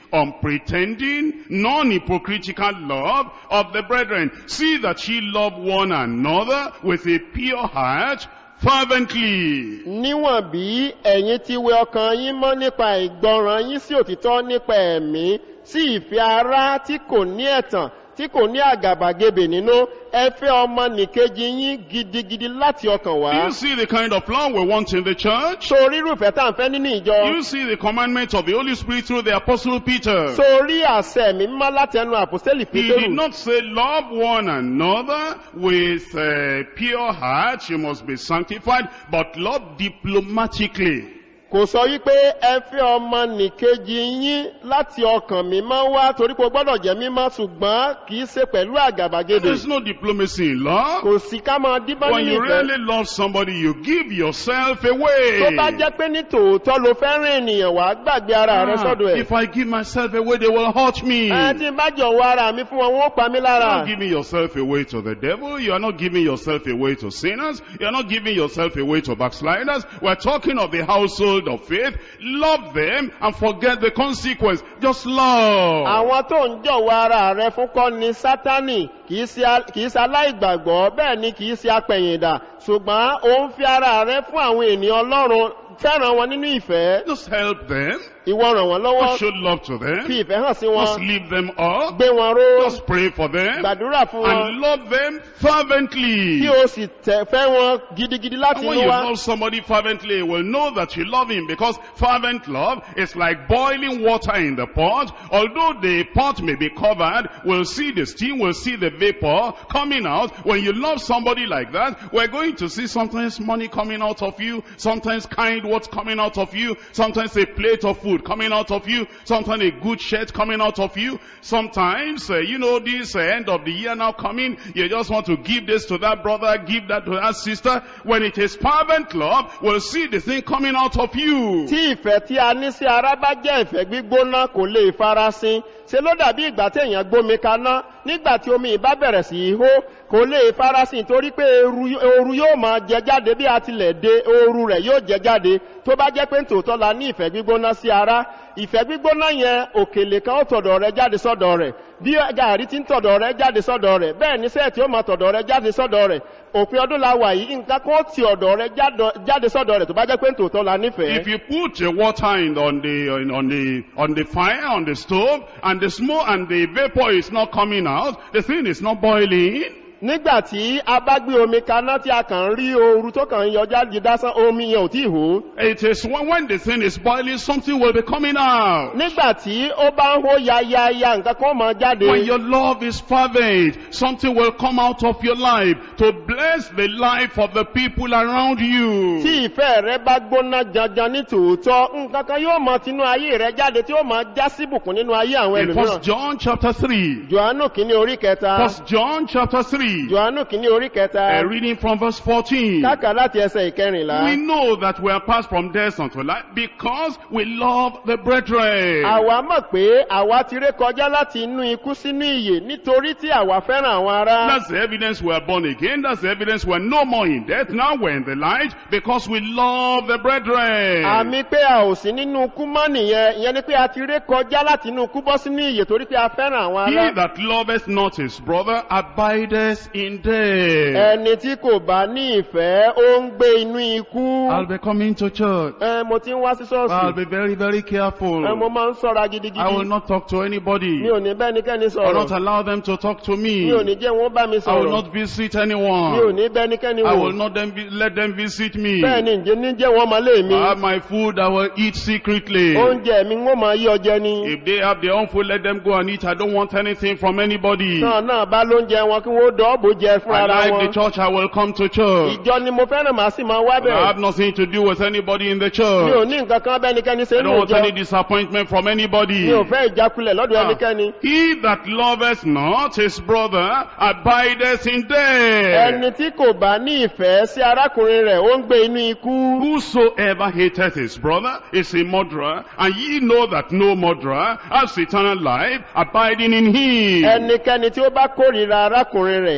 unpretending, non-hypocritical love of the brethren. See that ye love one another with a pure heart, fervently. níwọ̀n bí ẹ̀yin ti wẹ ọkàn yín mọ́ nípa ìgbọràn yín sí òtítọ́ nípa ẹ̀mí sí ìfẹ́ ara tí kò ní ẹ̀tàn tí kò ní àgàbàgebè nínú ẹ fẹ́ ọmọ nìkejì yín gidigidi láti ọkàn Do wá. you see the kind of love we want in the church? sórí irúfẹ́ tá à ń fẹ́ nínú Do ìjọ. you see the commandment of the Holy Spirit through the Apostle Peter? sórí àṣẹ mi mímọ́ láti ẹnu àpòstélì He did pétérù. not say love one another with a pure heart, you must be sanctified, but love diplomatically. kò sọ wípé ẹ fẹ́ ọmọ nìkejì yín láti ọkàn mímọ́ wá torí pé o gbọ́dọ̀ jẹ́ mímọ́ ṣùgbọ́n kì í ṣe pẹ̀lú àgàbàgebè. There's no diplomacy in love. kò sí ká máa díbọ́n When nínú you ìfẹ́. really love somebody, you give yourself tó away. bá jẹ́ pé ní tòótọ́ ló fẹ́ràn ènìyàn wá gbàgbé ara rẹ Ah, sọ́dọ̀ ẹ̀. if I give myself away, they will hurt me. ẹ tí n bá jọ̀wọ́ ara mi fún wọn wọ́n pa mí You're lára. not giving yourself away to the devil. You are not giving yourself away to sinners. You are not giving yourself away to backsliders. We're talking of the household of faith. Love them and forget the consequence. Just love. àwọn tó ń jọ̀wọ́ ara rẹ fún kọ́ ni sátánì kìí ṣe a- kìí ṣe aláìgbàgbọ́ bẹ́ẹ̀ ni kìí ṣe apẹ̀yìndà ṣùgbọ́n ó ń fi ara rẹ fún àwọn ènìyàn ọlọ́run fẹ́ràn wọn nínú ìfẹ́ Just help them. ìwọ ràn wọ́n lọ́wọ́ Just show love to them. fi ìfẹ́ hàn sí wọn Just lift them up. gbé wọn ró Just pray for them. gbàdúrà fún wọn And love them fervently. kí o sì tẹ̀ fẹ́ wọn gidigidi láti And when inú you wa. love somebody fervently, you will know that you love him because fervent love is like boiling water in the pot. Although the pot may be covered, we'll see the steam, we'll see the vapor coming out. When you love somebody like that, we're going to see sometimes money coming out of you, sometimes kind words coming out of you, sometimes a plate of food coming out of you, sometimes a good shirt coming out of you, sometimes, uh, you know, this uh, end of the year now coming, you just want to give this to that brother, give that to that sister. When it is fervent love, we'll see the thing coming out of you. tí ìfẹ́ tí a ní sí ara bá jẹ́ ìfẹ́ gbígbóná kò lè farasin ṣe ló dàbí ìgbà tí èèyàn gbómi kaná nígbà tí omi ìbá bẹ̀rẹ̀ sí í hó kò lè farasin torí pé eru- ooru yóò máa jẹ jáde bí a tilẹ̀ dé ooru rẹ̀ yóò jẹ jáde tó bá jẹ́ pé tòótọ́ la ní ìfẹ́ gbígbóná sí ara ìfẹ́ gbígbóná yẹn òkèlè kan ó tọ̀dọ̀ rẹ jáde sọ́dọ̀ rẹ̀ bí gàrí ti ń tọ̀dọ̀ rẹ jáde sọ́dọ̀ rẹ̀ bẹ́ẹ̀ ní sẹ́ẹ̀tì ó máa tọ̀dọ̀ rẹ jáde sọ́dọ̀ rẹ̀ òpin ọdún la wà yìí nǹkan kan ó ti ọ̀dọ̀ rẹ jádọ- jáde sọ́dọ̀ rẹ̀ tó bá jẹ́ pé tòótọ́ la nífẹ̀ẹ́. If you put uh, water in on the on, on the on the fire on the stove and the smoke and the vapor is not coming out, the thing is not boiling. nígbà tí a bá gbé omi kaná tí a kàn ń rí ooru tó kàn ń yọ jáde dásán omi yẹn ò tí ì hó It is when, when the thing is boiling, something will be coming out. nígbà tí ó bá ń hó yayaya nǹkan kan máa jáde When your love is fervent, something will come out of your life to bless the life of the people around you. tí ìfẹ́ rẹ bá gbóná janjan ní tòótọ́ nǹkan kan yóò mọ tinú ayé rẹ jáde tí ó máa já síbùkún nínú ayé àwọn In ẹlòmíràn First John chapter 3. johannu kìíní orí kẹta First John chapter 3. johannu kìíní orí kẹta Uh, reading from verse 14. káàkà láti ẹsẹ̀ ìkẹrìnlá We know that we are passed from death unto life because we love the brethren. àwa mọ̀ pé àwa ti ré kọjá láti inú ikú sínú ìyè nítorí tí àwa fẹ́ràn àwọn ará. That's the evidence we are born again. That's the evidence we're no more in death. Now we're in the light because we love the brethren. àmì pé a ò sí nínú ikú mọ́ nìyẹn ìyẹn ni pé a ti ré kọjá láti inú ikú bọ́ sínú ìyè torí pé a fẹ́ràn àwọn He ará. that loveth not his brother abideth in death. ẹni tí kò bá ní ìfẹ́ ó ń gbé inú ikú. I'll be coming to church. ẹ mo ti ń wá sí I'll ṣọ́ọ̀ṣì. be very, very careful. ẹ mo máa ń sọ́ra I will gidigidi. not talk to anybody. mi ò ní bẹ́nikẹ́ni I will not sọ̀rọ̀. allow them to talk to me. mi ò ní jẹ́ wọn bá mi I will sọ̀rọ̀. not visit mi ò anyone. ní bẹ́nikẹ́ni I will wò. not them vi- let them visit me. bẹ́ẹ̀ ni ǹjẹ́ ní jẹ́ wọn máa lé mi. I have my food I will eat secretly. oúnjẹ mi ń wọ́n máa yí ọjẹ́ ni. If they have their own food, let them go and eat. I don't want anything from anybody. náà náà bá lóúnjẹ wọn kí wọ́n dọ́ọ̀bù jẹ fún I ara like the wọn. church, I will come to church. ìjọ ni mo fẹ́ràn màá sì máa wá But I bẹ̀rẹ̀. have nothing to do with anybody in the mi ò church. ní nǹkan kan bẹ́nikẹ́ni ṣe I nínú don't want any ìjọ. disappointment from anybody. mi ò fẹ́ ìjákulẹ̀ lọ́dọ̀ Ah. ẹnikẹ́ni. He that loveth not his brother abideth in death. ẹni tí kò bá ní ìfẹ́ sí arákùnrin rẹ̀ ó ń gbé inú ikú. Whosoever hateth his brother is a murderer, and ye know that no murderer has eternal life abiding in him. ẹnikẹ́ni tí ó bá kórìíra arákùnrin rẹ̀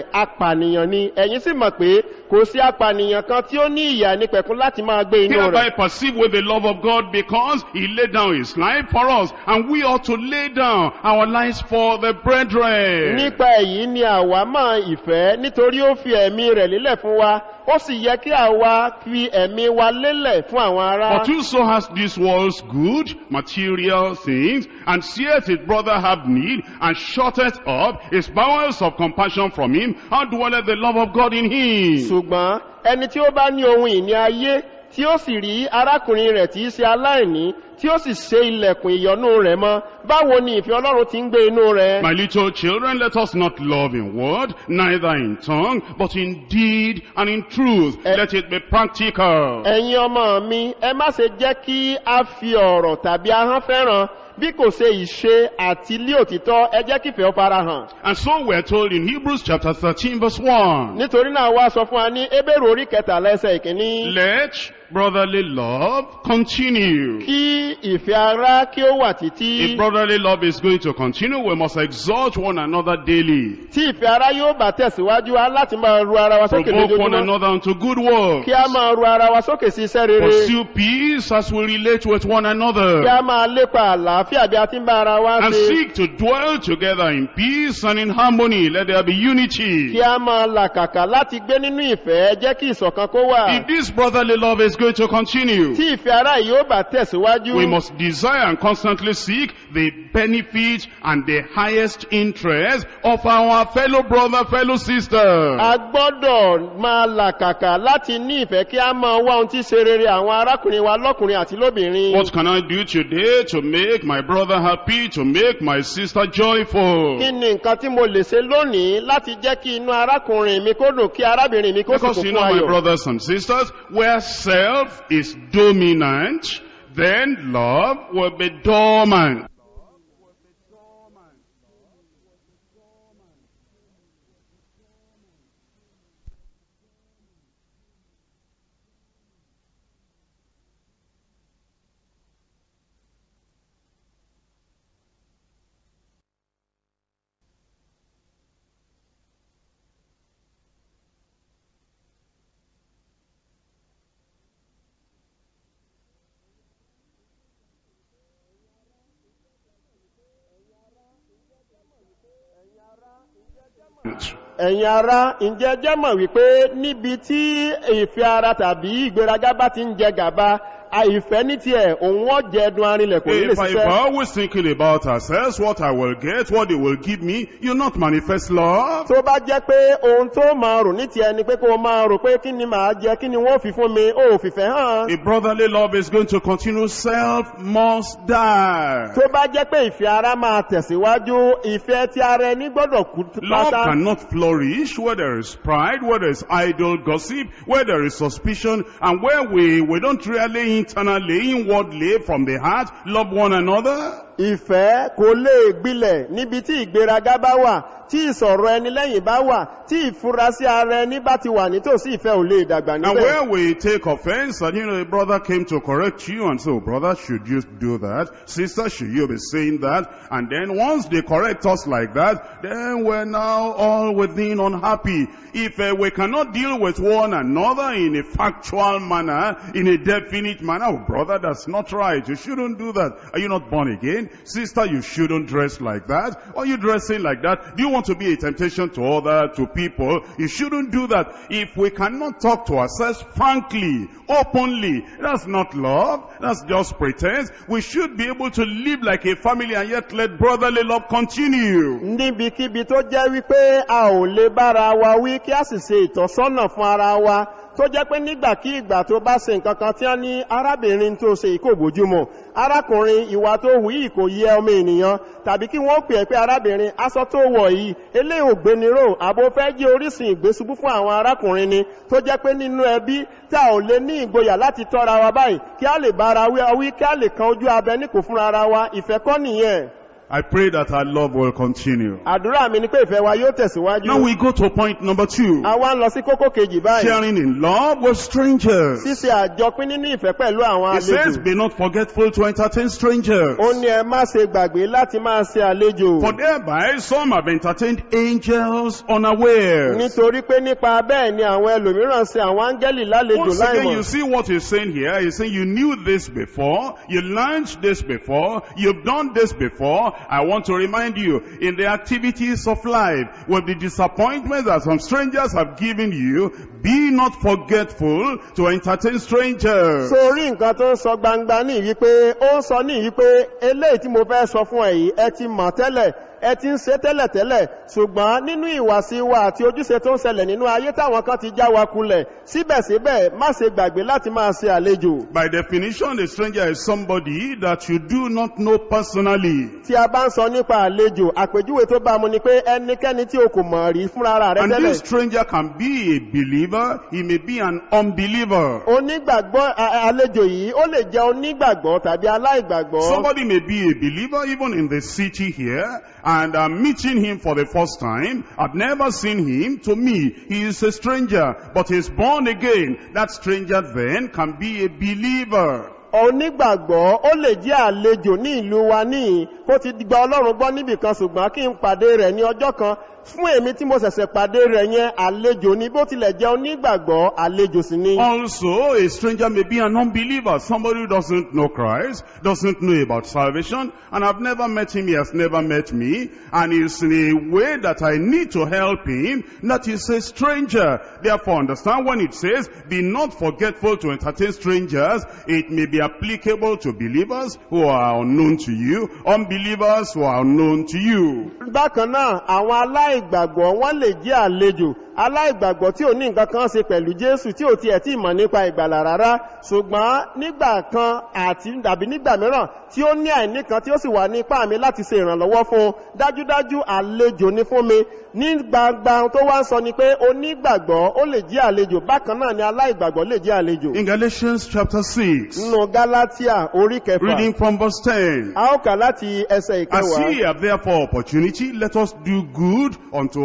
rẹ̀ apànìyàn ni ẹ̀yin sì mọ̀ pé kò sí apànìyàn kan tí ó ní ìyà nípẹ̀kún láti máa gbé inú Hereby rẹ̀ perceive with the love of God because he laid down his life for us and we ought to lay down our lives for the brethren. nípa èyí ni àwa mọ ìfẹ́ nítorí ó fi ẹ̀mí rẹ̀ lélẹ̀ fún wa ó sì yẹ kí àwa fi ẹ̀mí wa lélẹ̀ fún àwọn ará But whoso has this world's good, material things, and seeth his brother have need, and shutteth up his bowels of compassion from him, how dwelleth the love of God in him? ṣùgbọ́n ẹni tí ó bá ní ohun ìní ayé tí ó sì rí arákùnrin rẹ̀ tí í ṣe aláìní tí ó sì ṣe ilẹ̀kùn ìyọnú rẹ̀ mọ́ báwo ni ìfẹ́ ọlọ́run ti ń gbé inú rẹ̀ My little children, let us not love in word, neither in tongue, but in deed and in truth. Eh. Let it be practical. ẹ̀yin ọmọ mi ẹ má ṣe jẹ́ kí a fi ọ̀rọ̀ tàbí ahọ́n fẹ́ràn bí kò ṣe ìṣe àti ilé òtítọ́ ẹ jẹ́ kífẹ́ ó farahàn And so we're told in Hebrews chapter 13 verse 1, nítorí náà wá sọ fún wa ní ebèrè orí kẹtàlá ẹsẹ̀ ìkíní let brotherly love continue. kí ìfẹ́ ara kí ó wà títí If brotherly love is going to continue, we must exhort one another daily. tí ìfẹ́ ara yóò bá tẹ̀síwájú á láti máa ru ara wa sókè Provoke one lójoojúmọ́ another unto good works. kí a máa ru ara wa sókè sí iṣẹ́ rere Pursue peace as we relate with one kí a another. máa lépa àlàáfíà bí a ti ń bá ara wa And ṣe seek to dwell together in peace and in harmony. Let there be unity. kí a máa làkàkà láti gbé nínú ìfẹ́ jẹ́ kí ìṣọ̀kan kó wà If this brotherly love is going to continue, tí ìfẹ́ ara yìí ó bá tẹ̀síwájú we must desire and constantly seek the benefit and the highest interest of our fellow brother, fellow sister. a gbọ́dọ̀ máa làkàkà láti ní ìfẹ́ kí a máa wá ohun tí ṣe rere àwọn arákùnrin wa lọ́kùnrin àti lóbìnrin What can I do today to make my brother happy, to make my sister joyful? kí ni nǹkan tí mo lè ṣe lónìí láti jẹ́ kí inú arákùnrin mi kó dùn kí arábìnrin mi kó sì Because kún you fún know, my ayọ̀ brothers and sisters, where self is dominant, then love will be dormant. ẹ̀yin ara ǹjẹ́ jẹ́ mọ̀ wípé níbi tí ìfẹ́ ara tàbí ìgbéraga bá ti ń jẹ gàba a- ìfẹ́ ní tiẹ̀ òun wọ́n jẹ ẹdun arinlẹ̀ kò ní lè If, I, if ṣiṣẹ́ we're always thinking about ourselves, what I will get, what they will give me, you not manifest love. tó bá jẹ́ pé ohun tó máa rò ní tiẹ̀ ni pé kó o máa rò pé kí ni màá jẹ kí ni wọ́n fi fún mi ó fìfẹ́ hàn If brotherly love is going to continue, self must die. tó bá jẹ́ pé ìfẹ́ ara máa tẹ̀síwájú ìfẹ́ tí ara ẹni gbọ́dọ̀ kú Love pátá cannot flourish where there is pride, where there is idle gossip, where there is suspicion, and where we, we don't really internally, inwardly, from the heart, love one another. ìfẹ́ kò lè gbilẹ̀ níbi tí ìgbéraga bá wà tí ìsọ̀rọ̀ ẹni lẹ́yìn bá wà tí ìfurasí ara ẹni bá ti wà nítòsí ìfẹ́ ò lè dàgbà And níbẹ̀ where we take offense, and you know, a brother came to correct you, and so, brother, should you do that? Sister, should you be saying that? And then once they correct us like that, then we're now all within unhappy. If uh, we cannot deal with one another in a factual manner, in a definite manner, oh, brother, that's not right. You shouldn't do that. Are you not born again? Sister, you shouldn't dress like that. Are you dressing like that? Do you want to be a temptation to other, to people? You shouldn't do that. If we cannot talk to ourselves frankly, openly, that's not love. That's just pretense. We should be able to live like a family and yet let brotherly love continue. níbikíbi tó jẹ́ wípé a ò lè bára wa wí kí a sì ṣe ìtọ́sọ́nà fún ara wa tó jẹ́ pé nígbàkígbà tó bá ṣe nǹkan kan tí wọ́n ní arábìnrin tó ṣe ìkó bójúmọ́ arákùnrin ìwà tó hù yìí kò yẹ ọmọ ènìyàn tàbí kí wọ́n pè é pé arábìnrin aṣọ tó wọ̀ yìí eléyìí ò gbéniró àbò fẹ́ jẹ́ orísun ìgbésùbú fún àwọn arákùnrin ni tó jẹ́ pé nínú ẹbí tí a ò lè ní ìgboyà láti tọ́ra wa báyìí kí a lè bára wí wí kí a lè kan ojú abẹ ní kò fúnra ara wa ìfẹ́ kọ́ nìyẹn I pray that our love will continue. àdúrà mi ni pé ìfẹ́ wa yóò tẹ̀síwájú Now we go to point number two. a wá ń lọ sí kókó kejì báyìí Sharing in love with strangers. ṣíṣe àjọpín nínú ìfẹ́ pẹ̀lú àwọn It says, àlejò be not forgetful to entertain strangers. ó ní ẹ má ṣe gbàgbé láti máa ṣe àlejò For thereby some have entertained angels unawares. nítorí pé nípa bẹ́ẹ̀ ni àwọn ẹlòmíràn ṣe àwọn áńgẹ́lì lálejò Once again, you láìmọ̀ see what he's saying here. He's saying you knew this before, you learned this before, you've done this before. I want to remind you, in the activities of life, with the disappointment that some strangers have given you, be not forgetful to entertain strangers. sórí nǹkan tó ń sọ gbangba ní wípé ó ń sọ ní wípé eléyìí tí mo fẹ́ sọ fún ẹ yìí ẹ ti mọ̀ tẹ́lẹ̀ ẹ ti ń ṣe tẹ́lẹ̀tẹ́lẹ̀ ṣùgbọ́n nínú ìwàsí wa àti ojúṣe tó ń ṣẹlẹ̀ nínú ayé táwọn kan ti já wa kulẹ̀ síbẹ̀síbẹ̀ má ṣe gbàgbé láti máa ṣe àlejò By definition, a stranger is somebody that you do not know personally. tí a bá ń sọ nípa àlejò àpèjúwe tó bá mu ni pé ẹnikẹ́ni tí o kò mọ̀ rí fúnra rẹ̀ And tẹ́lẹ̀ this stranger can be a believer, he may be an unbeliever. onígbàgbọ́ a- a- àlejò yìí ó lè jẹ́ onígbàgbọ́ tàbí aláìgbàgbọ́ Somebody may be a believer even in the city here and I'm meeting him for the first time. I've never seen him. To me, he is a stranger, but he's born again. That stranger then can be a believer. onígbàgbọ́ ó lè jẹ́ àlejò ní ìlú wa níyìn kó ti gba ọlọ́run gbọ́ níbìkan ṣùgbọ́n kí n pàdé rẹ̀ ní ọjọ́ kan fún èmi tí mo ṣẹ̀ṣẹ̀ pàdé rẹ̀ yẹn àlejò ní bó tilẹ̀ jẹ́ onígbàgbọ́ àlejò sì ni. Also, a stranger may be an unbeliever, somebody who doesn't know Christ, doesn't know about salvation, and I've never met him, he has never met me, and is in a way that I need to help him, that is a stranger. Therefore, understand when it says, be not forgetful to entertain strangers, it may be applicable to believers who are unknown to you, unbelievers who are unknown to you. bákan náà àwọn aláìgbàgbọ́ wọ́n lè jẹ́ àlejò aláìgbàgbọ́ tí ò ní nǹkan kan ṣe pẹ̀lú jésù tí ò tiẹ̀ tí mọ̀ nípa ìgbàlà rárá ṣùgbọ́n nígbà kan àti tàbí nígbà mìíràn tí ó ní àìní kan tí ó sì wà ní ipá mi láti ṣe ìrànlọ́wọ́ fún un dájúdájú àlejò ní fún mi ní gbangba tó wá ń sọ ni pé onígbàgbọ́ ó lè jẹ́ àlejò bákan náà ni aláìgbàgbọ́ lè jẹ́ àlejò In Galatians chapter 6, nínú gálátíà orí kẹfà reading from verse 10, a ó kà láti ẹsẹ̀ As ìkẹwàá ye have therefore opportunity, let us do good unto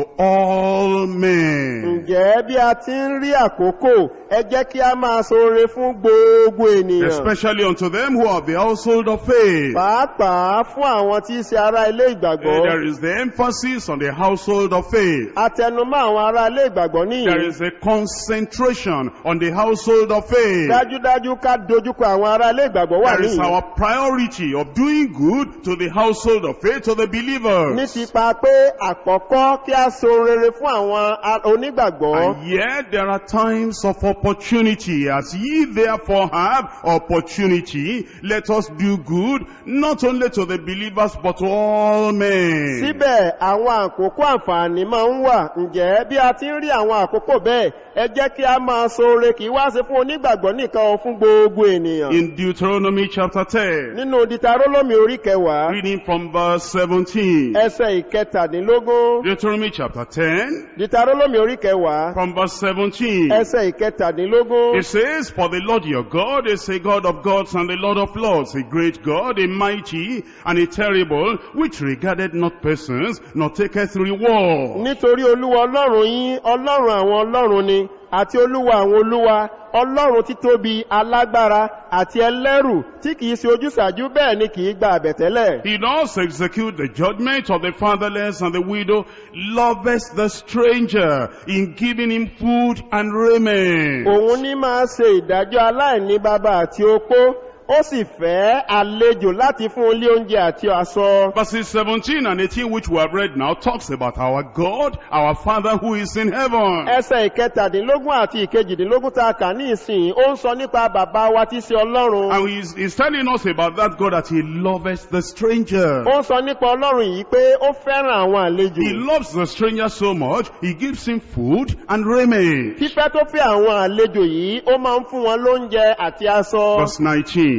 all men. ǹjẹ́ bí a ti ń rí àkókò ẹ jẹ́ kí a máa ṣoore fún gbogbo ènìyàn Especially unto them who are of the household of faith. pàápàá fún àwọn tí í ṣe ará ilé Uh, ìgbàgbọ́ There is the emphasis on the household of faith. atẹnumọ́ àwọn ará ilé ìgbàgbọ́ There níyì is a concentration on the household of faith. dájúdájú ká dojúkọ àwọn ará ilé ìgbàgbọ́ wà There is níyì our priority of doing good to the household of faith, to the ní believers. tipa pé àkọ́kọ́ kí a so rere fún àwọn a- onígbàgbọ́ And yet there are times of opportunity. As ye therefore have opportunity, let us do good, not only to the believers, but to all men. síbẹ̀ àwọn àkókò àǹfààní máa ń wà ǹjẹ́ bí a ti ń rí àwọn àkókò bẹ́ẹ̀ ẹ jẹ́ kí a máa ṣoore kì í wá ṣe fún onígbàgbọ́ nìkan o fún gbogbo ènìyàn In Deuteronomy chapter 10, nínú ditarólómi orí kẹwàá reading from verse 17. ẹsẹ̀ ìkẹtàdínlógún Deuteronomy chapter 10, ditarólómi orí kẹwàá from verse 17. ẹsẹ̀ ìkẹtàdínlógún It says, For the Lord your God is a God of gods and the Lord of lords, a great God, a mighty and a terrible, which regarded not persons, nor taketh reward. nítorí olúwa ọlọ́run yín ọlọ́run àwọn ọlọ́run ni àti olúwa àwọn olúwa ọlọ́run títóbi alágbára àti ẹlẹ́rù tí kìí ṣe ojúsàájú bẹ́ẹ̀ ni kìí gba àbẹ̀tẹ́lẹ̀ He does execute the judgment of the fatherless and the widow, loveth the stranger in giving him food and raiment. òun ní máa ṣe ìdájọ́ aláìní bàbá àti opó ó sì fẹ́ àlejò láti fún un lé oúnjẹ àti aṣọ Verses 17 and 18, which we have read now, talks about our God, our Father who is in heaven. ẹsẹ̀ ìkẹtàdínlógún àti ìkejìdínlógún tá a kà ní ìsìn ó ń sọ nípa bàbá wa tí í ṣe ọlọ́run And he's, he's telling us about that God that he loveth the stranger. ó ń sọ nípa ọlọ́run yìí pé ó fẹ́ràn àwọn àlejò He loves the stranger so much, he gives him food and raiment. fífẹ́ tó fẹ́ àwọn àlejò yìí ó máa ń fún wọn lóúnjẹ àti aṣọ Verse 19.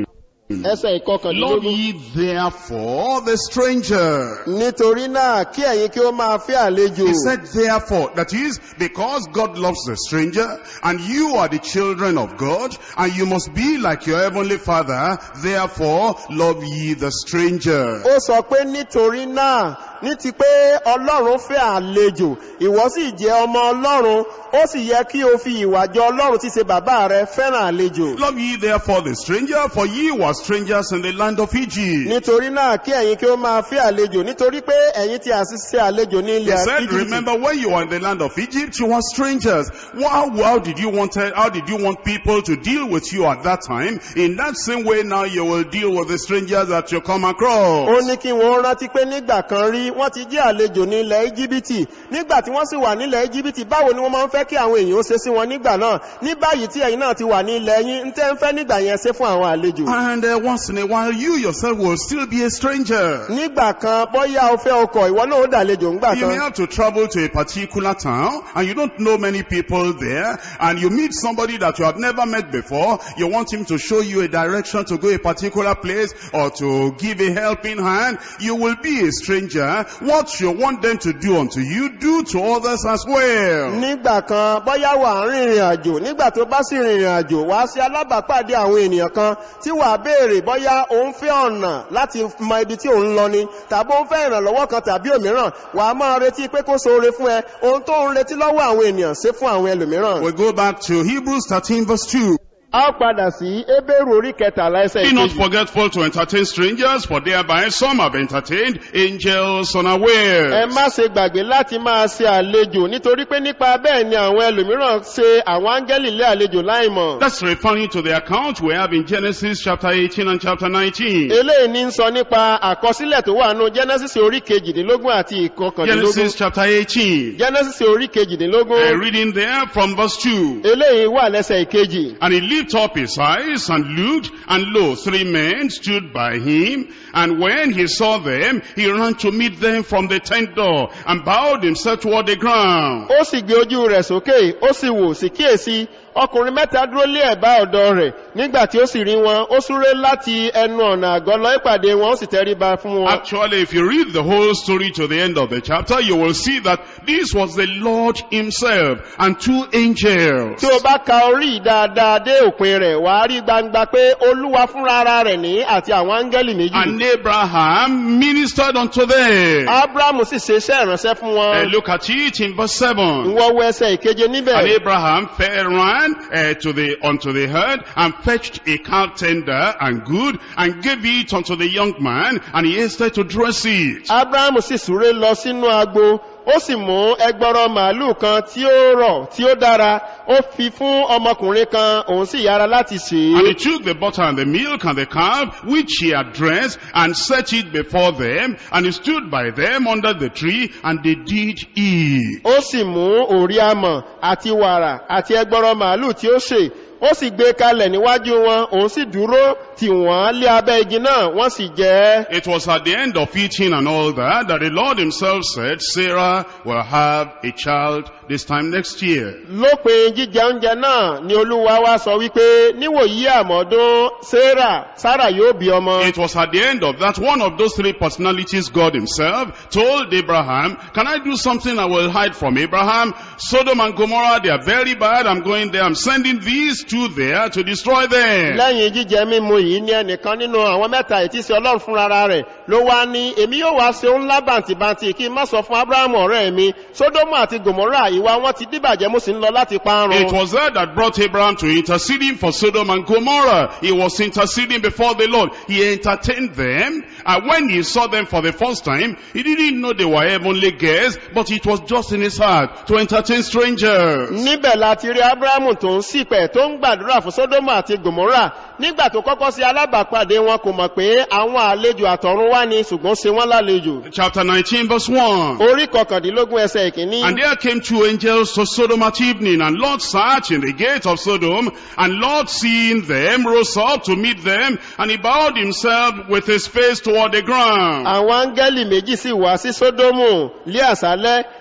ẹsẹ̀ Love ìkọkànlélógún. ye therefore the stranger. nítorí náà kí ẹ̀yin kí ó máa fẹ́ àlejò. He said therefore, that is, because God loves the stranger, and you are the children of God, and you must be like your heavenly father, therefore love ye the stranger. ó sọ pé nítorí náà ní ti pé ọlọ́run fẹ́ àlejò ìwọ sì jẹ́ ọmọ ọlọ́run ó sì yẹ kí o fi ìwà jọ ọlọ́run tí ṣe bàbá rẹ fẹ́ràn àlejò. Love ye therefore the stranger, for ye were strangers in the land of Egypt. nítorí náà kí ẹ̀yin kí ó máa fẹ́ àlejò nítorí pé ẹ̀yin tí a sì ṣe àlejò ní He ilẹ̀ said, Íjíbítì. remember when you were in the land of Egypt, you were strangers. How, how did you want, how did you want people to deal with you at that time? In that same way now you will deal with the strangers that you come ó across. ní kí wọ́n rántí pé nígbà kan rí wọ́n ti jẹ́ àlejò ní ilẹ̀ íjíbítì nígbà tí wọ́n sì wà nílẹ̀ íjíbítì báwo ni wọ́n máa ń fẹ́ kí àwọn èèyàn ó ṣe sí wọn nígbà náà ní báyìí tí ẹ̀yin náà ti wà ní ilẹ̀ yín ń tẹ́ ń fẹ́ nígbà yẹn ṣe fún àwọn àlejò And uh, once in a while you yourself will still be a stranger. nígbà kan bọ́yá o fẹ́ ọkọ̀ ìwọ náà ó dàlejò ńgbà You may kan have to travel to a particular town and you don't know many people there and you meet somebody that you have never met before. You want him to show you a direction to go a particular place or to give a helping hand. You will be a stranger. What you want them to do unto you, do to others as well. nígbà kan bọ́yá wà ń rìnrìn àjò nígbà tó bá sì rìnrìn àjò wá sí alábàápàdé àwọn ènìyàn kan tí wà béèrè bọ́yá òun fẹ́ ọ̀nà láti mọ ibi tí òun lọ ni tàbí òun fẹ́ ìrànlọ́wọ́ kan tàbí òmíràn wà á máa retí pé kó ṣoore fún ẹ ohun tó ń retí lọ́wọ́ àwọn ènìyàn ṣe fún àwọn ẹlòmíràn. We go back to Hebrews 13 verse 2. a ó padà sí ebéèrú orí kẹtàlá ẹsẹ̀ Be not ìkejì. forgetful to entertain strangers, for thereby some have entertained angels ẹ unawares. má ṣe gbàgbé láti máa ṣe àlejò nítorí pé nípa bẹ́ẹ̀ ni àwọn ẹlòmíràn ṣe àwọn áńgẹ́lì lé àlejò láìmọ̀. That's referring to the account we have in Genesis chapter 18 and chapter 19. eléyìí ní ń sọ nípa àkọsílẹ̀ tó wà nù genesis orí kejìdínlógún àti ìkọkàndínlógún Genesis chapter 18. genesis orí Uh, kejìdínlógún reading there from verse 2. eléyìí wà lẹ́sẹ̀ ìkejì And he lifted up his eyes and looked, and lo, three men stood by him. And when he saw them, he ran to meet them from the tent door, and bowed himself toward the ground. ó sì gbé ojú rẹ̀ sókè ó sì wò sí kíyèsí ọkùnrin mẹ́ta dúró lé ẹ̀bá ọ̀dọ̀ rẹ̀ nígbà tí ó sì rí wọn ó súré láti ẹnu ọ̀nà àgọ́ lọ ìpàdé wọn ó sì tẹríba fún wọn. Actually, if you read the whole story to the end of the chapter, you will see that this was the Lord himself and two angels. tí o bá ka orí dáadáa dé òpin rẹ̀ wà á rí gbangba pé olúwa fúnra ara rẹ̀ ní àti àwọn áńgẹ́lì méjì. And Abraham ministered unto them. abrahamu sì ṣe iṣẹ́ ìránṣẹ́ fún Uh, wọn. look at it in verse 7. ìwọ wo ẹsẹ̀ ìkeje And níbẹ̀. Abraham fell ran uh, to the unto the herd and fetched a calf tender and good and gave it unto the young man and he hasted to dress it. abrahamu sì súré lọ sínú agbo ó sì mú ẹgbọrọ màálù kan tí ó rọ̀ tí ó dára ó fi fún ọmọkùnrin kan òun sì yára láti ṣe And he é. took the butter and the milk and the calf which he had dressed and set it before them and he stood by them under the tree and they did eat. ó sì mú òrí amọ̀ àti wàrà àti ẹgbọrọ màálù tí ó ṣe ó sì gbé kalẹ̀ níwájú wọn òun sì dúró tì wọ́n lé abẹ́ igi náà wọ́n sì jẹ ẹ́. It was at the end of eating and all that that the Lord himself said, Sarah will have a child this time next year. lópin jíjẹ oúnjẹ náà ni olúwa wá sọ wípé níwòyí àmọ́dún sarah sarah yóò bí ọmọ. It was at the end of that one of those three personalities, God himself, told Abraham, can I do something I will hide from Abraham? Sodom and Gomorrah, they are very bad. I'm going there. I'm sending these two there to destroy them. lẹ́yìn jíjẹ mímu yìí ní ẹnìkan nínú àwọn mẹ́ta ìtísí ọlọ́run fúnra rẹ̀ ló wá ní èmi yóò wá ṣe ńlá bàǹtìbàǹtì kí n má sọ fún abrahamu ọ̀rẹ́ mi sódómù àti gòmórà ìwà wọn ti dìbàjẹ́ mo sì ń lọ láti parun. It was that that brought Abraham to interceding for Sodom and Gomorrah. He was interceding before the Lord. He entertained them. And when he saw them for the first time, he didn't know they were heavenly guests, but it was just in his heart to entertain strangers. níbẹ̀ láti rí abrahamu tó ń sípẹ̀ tó ń gbàdúrà fún sódómù àti gòmórà nígbà tó kọ́kọ́ sí alábàápàdé wọn kò mọ̀ pé àwọn àlejò àtọ̀run wá ní ṣùgbọ́n ṣe wọ́n lálejò. Chapter 19 verse 1. orí kọkàndínlógún ẹsẹ̀ ìkíní. And there came two angels to Sodom at evening, and Lot sat in the gate of Sodom, and Lot seeing them rose up to meet them, and he bowed himself with his face toward the ground. àwọn áńgẹ́lì méjì sì wá sí sódómù lé àṣálẹ́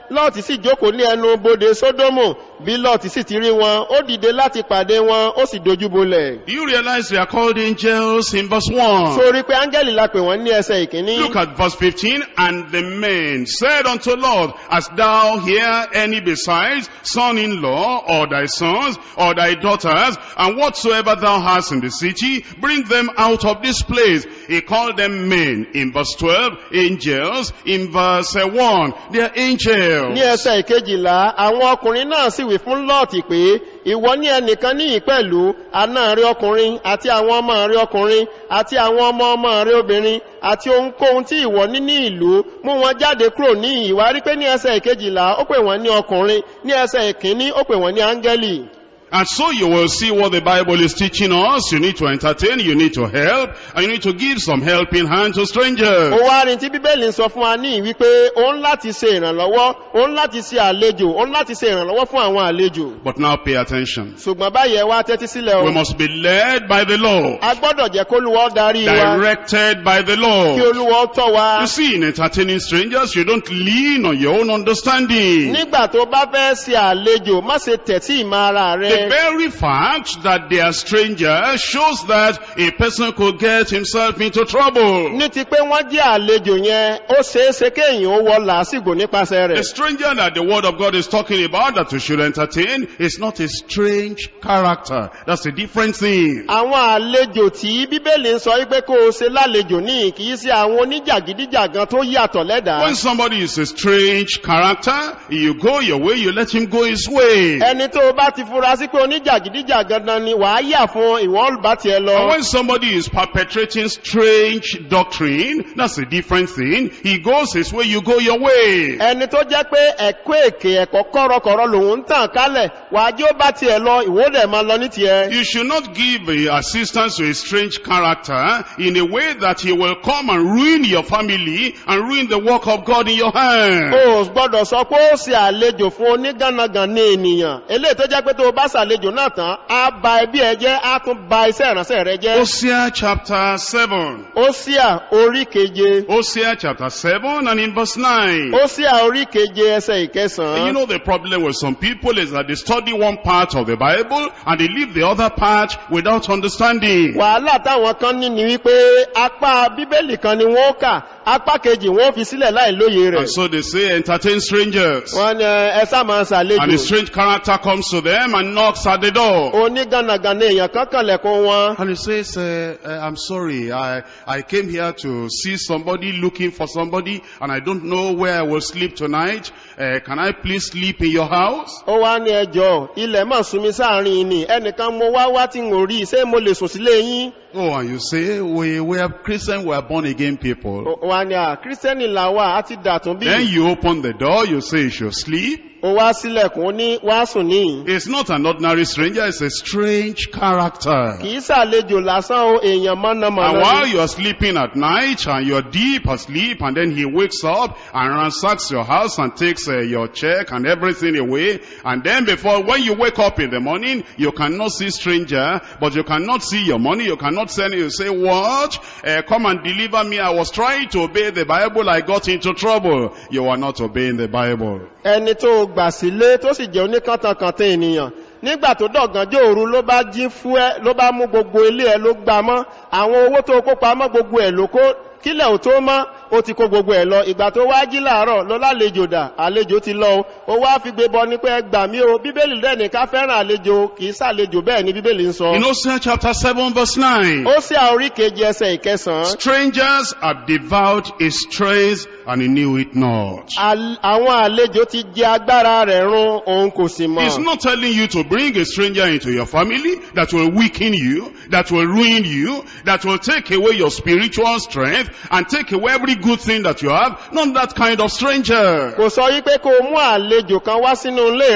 lọ́ọ̀tì sì jókòó ní ẹnu bodè sódómù bí lọ́ọ̀tì sì ti rí wọn ó dìde láti pàdé wọn ó sì dojú bolẹ̀ You realize they are called angels in verse 1. sórí pé áńgẹ́lì la pè wọ́n ní ẹsẹ̀ ìkíní Look at verse 15. And the men said unto Lord, Hast thou here any besides son-in-law, or thy sons, or thy daughters, and whatsoever thou hast in the city, bring them out of this place. He called them men in verse 12, angels in verse uh, 1. They are angels. ní ẹsẹ̀ ìkejìlá àwọn ọkùnrin náà sì wí fún lọ́ọ̀tì pé ìwọ ní ẹnìkan níyì pẹ̀lú àna rẹ ọkùnrin àti àwọn ọmọ rẹ ọkùnrin àti àwọn ọmọ ọmọ rẹ obìnrin àti ohunkóhun tí ìwọ ní ní ìlú mú wọn jáde kúrò ní ìwà rí pé ní ẹsẹ̀ ìkejìlá ó pè wọ́n ní ọkùnrin ní ẹsẹ̀ ìkíní ó pè wọ́n ní áńgẹ́lì And so you will see what the Bible is teaching us. You need to entertain, you need to help, and you need to give some helping hand to strangers. ó wá rí tí bíbélì ń sọ fún wa ní wípé ó ń láti ṣe ìrànlọ́wọ́ ó ń láti ṣe àlejò ó ń láti ṣe ìrànlọ́wọ́ fún àwọn àlejò But now pay attention. ṣùgbọ́n báyẹ̀ wá tẹ́tí sílẹ̀ We o must be led by the Lord, a gbọ́dọ̀ jẹ́ kólúwọ́ darí wa directed by the kí Lord. olúwọ́ tọ́ wa You see, in entertaining strangers, you don't lean on your own understanding. nígbà tó bá fẹ́ ṣe àlejò má ṣe tẹ̀tí ìmọ̀ ara The rẹ very fact that they are strangers shows that a person could get himself into trouble. ní ti pé wọ́n jẹ́ àlejò yẹn ó ṣeéṣe kéèyàn ó wọ làásìgbò nípasẹ̀ The rẹ̀ stranger that the word of God is talking about that we should entertain is not a strange character. That's a different thing. àwọn àlejò tí bíbélì ń sọ wípé kó o ṣe lálejò ní kì í ṣe àwọn oníjàgídíjàgan tó yàtọ̀ lẹ́dàá When somebody is a strange character, you go your way, you let him go his way. ẹni tó o bá ti fura sí pé oníjàgídíjàgan náà ni wàá yà fún ìwọ́n bá tiẹ̀ And lọ when somebody is perpetrating strange doctrine, that's a different thing. He goes his way, you go your way. ẹni tó jẹ́ pé ẹ̀kọ́ èké ẹ̀kọ́ kọ́rọ̀kọ́rọ̀ lòun ń tàn kálẹ̀ wàá jẹ́ ó bá tiẹ̀ lọ ìwọ́dẹ̀ máa lọ ní tiẹ̀ You should not give uh, assistance to a strange character in a way that he will come and ruin your family and ruin the work of God in your hand. o gbọ́dọ̀ sọ pé ó ṣe àlejò fún onígànnàgàn ní ènìyàn eléyìí tó jẹ́ pé tó o bá ṣàlejò náà tán á ba ẹbí ẹ jẹ́ á tún ba iṣẹ́ ìránṣẹ́ rẹ jẹ́ Hosea chapter 7. Hósíà orí keje Hosea chapter 7 and in verse 9. Hósíà orí keje ẹsẹ̀ And you ìkẹsàn-án know the problem with some people is that they study one part of the Bible and they leave the other part without understanding. wàhálà táwọn kan ní ni wípé apá bíbélì kan ni wọ́n kà apá kejì wọ́n fi sílẹ̀ láì lóye rẹ̀ And so they say entertain strangers. wọ́n ní ẹ sá máa And a ṣàlejò strange character comes to them and knocks at the door. onígànnàgàn ní èèyàn kan kànlẹ̀kùn wọn And he says, uh, uh, I'm sorry, I, I came here to see somebody looking for somebody and I don't know where I will sleep tonight. Uh, can I please sleep in your house? ó wá ní ẹjọ́ ilẹ̀ mọ̀ súnmi sáàrin ni ẹnìkan mo wá wá tí n ò rí ṣé mo lè sùn sílé yín Oh, and you say, we, we are Christians, we are born again people. ó wá ní à kírísítẹ́nì làwà á ti dàtún bí Then you open the door, you say you should sleep. ó wá sílẹ̀kùn ó ní wá sùn ní It's not an ordinary stranger, it's a strange character. kì í ṣàlejò lásán o èèyàn And mọ́nàmọ́ná while ni. you are sleeping at night and you're deep asleep and then he wakes up and ransacks your house and takes uh, your check and everything away and then before when you wake up in the morning you cannot see stranger but you cannot see your money you cannot send it you say what uh, come and deliver me I was trying to obey the Bible I got into trouble you are not obeying the Bible ẹni tó gbà sílé tó sì jẹ́ oníkàntànkàntàn ènìyàn nígbà tó dọ̀gànjọ́ òru ló bá jí fún ẹ ló bá mú gbogbo ilé ẹ ló gbà mọ́ àwọn owó tó kó pamọ́ gbogbo ẹ̀ ló kó kílẹ̀ ò tó mọ́ ó ti kó gbogbo ẹ̀ lọ ìgbà tó wá jí láàárọ̀ lọ lálejò dà àlejò ti lọ o ó wá fi gbé bọ ní pé ẹ gbà mí o bíbélì rẹ̀ ní ká fẹ́ràn àlejò kì í sàlejò bẹ́ẹ̀ ni bíbélì ń sọ in Hosea chapter 7 verse 9 ó sí àorí kejì ẹsẹ̀ ìkẹsàn-án strangers have devoured his strays and he knew it not Al- àwọn àlejò ti jẹ agbára rẹ̀ run òun kò sì He's mọ̀ not telling you to bring a stranger into your family that will weaken you, that will ruin you, that will take away your spiritual strength and take away every good thing that you have. Not that kind of stranger. kò sọ wípé kó o mú àlejò kan wá sínú ilé rẹ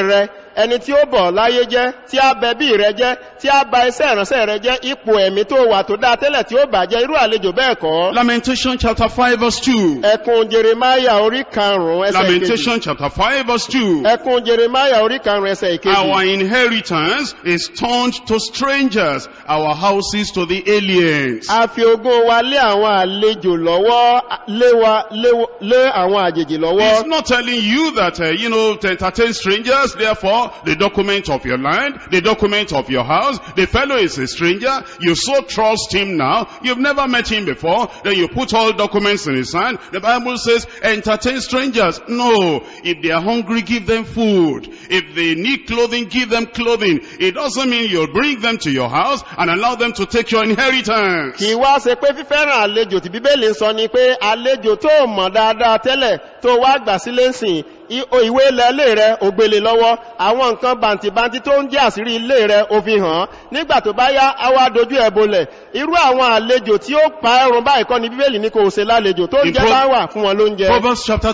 ẹni tí ó bọ̀ láyé jẹ́ tí a bẹ bí rẹ jẹ́ tí a ba iṣẹ́ ìránṣẹ́ rẹ jẹ́ ipò ẹ̀mí tó wà tó dáa tẹ́lẹ̀ tí ó bàjẹ́ irú àlejò bẹ́ẹ̀ kọ́. Lamentation chapter 5 verse 2. ẹkùn jeremaya orí karùn-ún ẹsẹ̀ ìkejì. Lamentation chapter 5 verse 2. ẹkùn jeremaya orí karùn-ún ẹsẹ̀ ìkejì. Our inheritance is turned to strangers, our houses to the aliens. a fi ogún wa lé àwọn àlejò lọ́wọ́ lé wa lé- lé àwọn àjèjì He's lọ́wọ́. not telling you that, uh, you know, to entertain strangers, therefore, the document of your land, the document of your house, the fellow is a stranger, you so trust him now, you've never met him before, then you put all documents in his hand. The Bible says, entertain strangers. No. If they are hungry, give them food. If they need clothing, give them clothing. It doesn't mean you'll bring them to your house and allow them to take your inheritance. kì í wá ṣe pé fífẹ́ràn àlejò tí bíbélì ń sọ ni pé àlejò tó mọ̀ dáadáa tẹ́lẹ̀ tó wá gbà sílé ń sìn i- o- ìwé ilẹ̀ ilé rẹ̀ ò gbélé lọ́wọ́ àwọn nǹkan bàǹtìbàǹtì tó ń jẹ́ àṣírí ilé rẹ̀ ò fi hàn án. nígbà tó bá yá á wá dojú ẹ̀ bolẹ̀ irú àwọn àlejò tí ó pa ẹrùn báyìí kọ́ ni bíbélì ní kò ṣe lálejò tó ń In jẹ́ Pro- bá wà fún wọn lóúnjẹ Proverbs chapter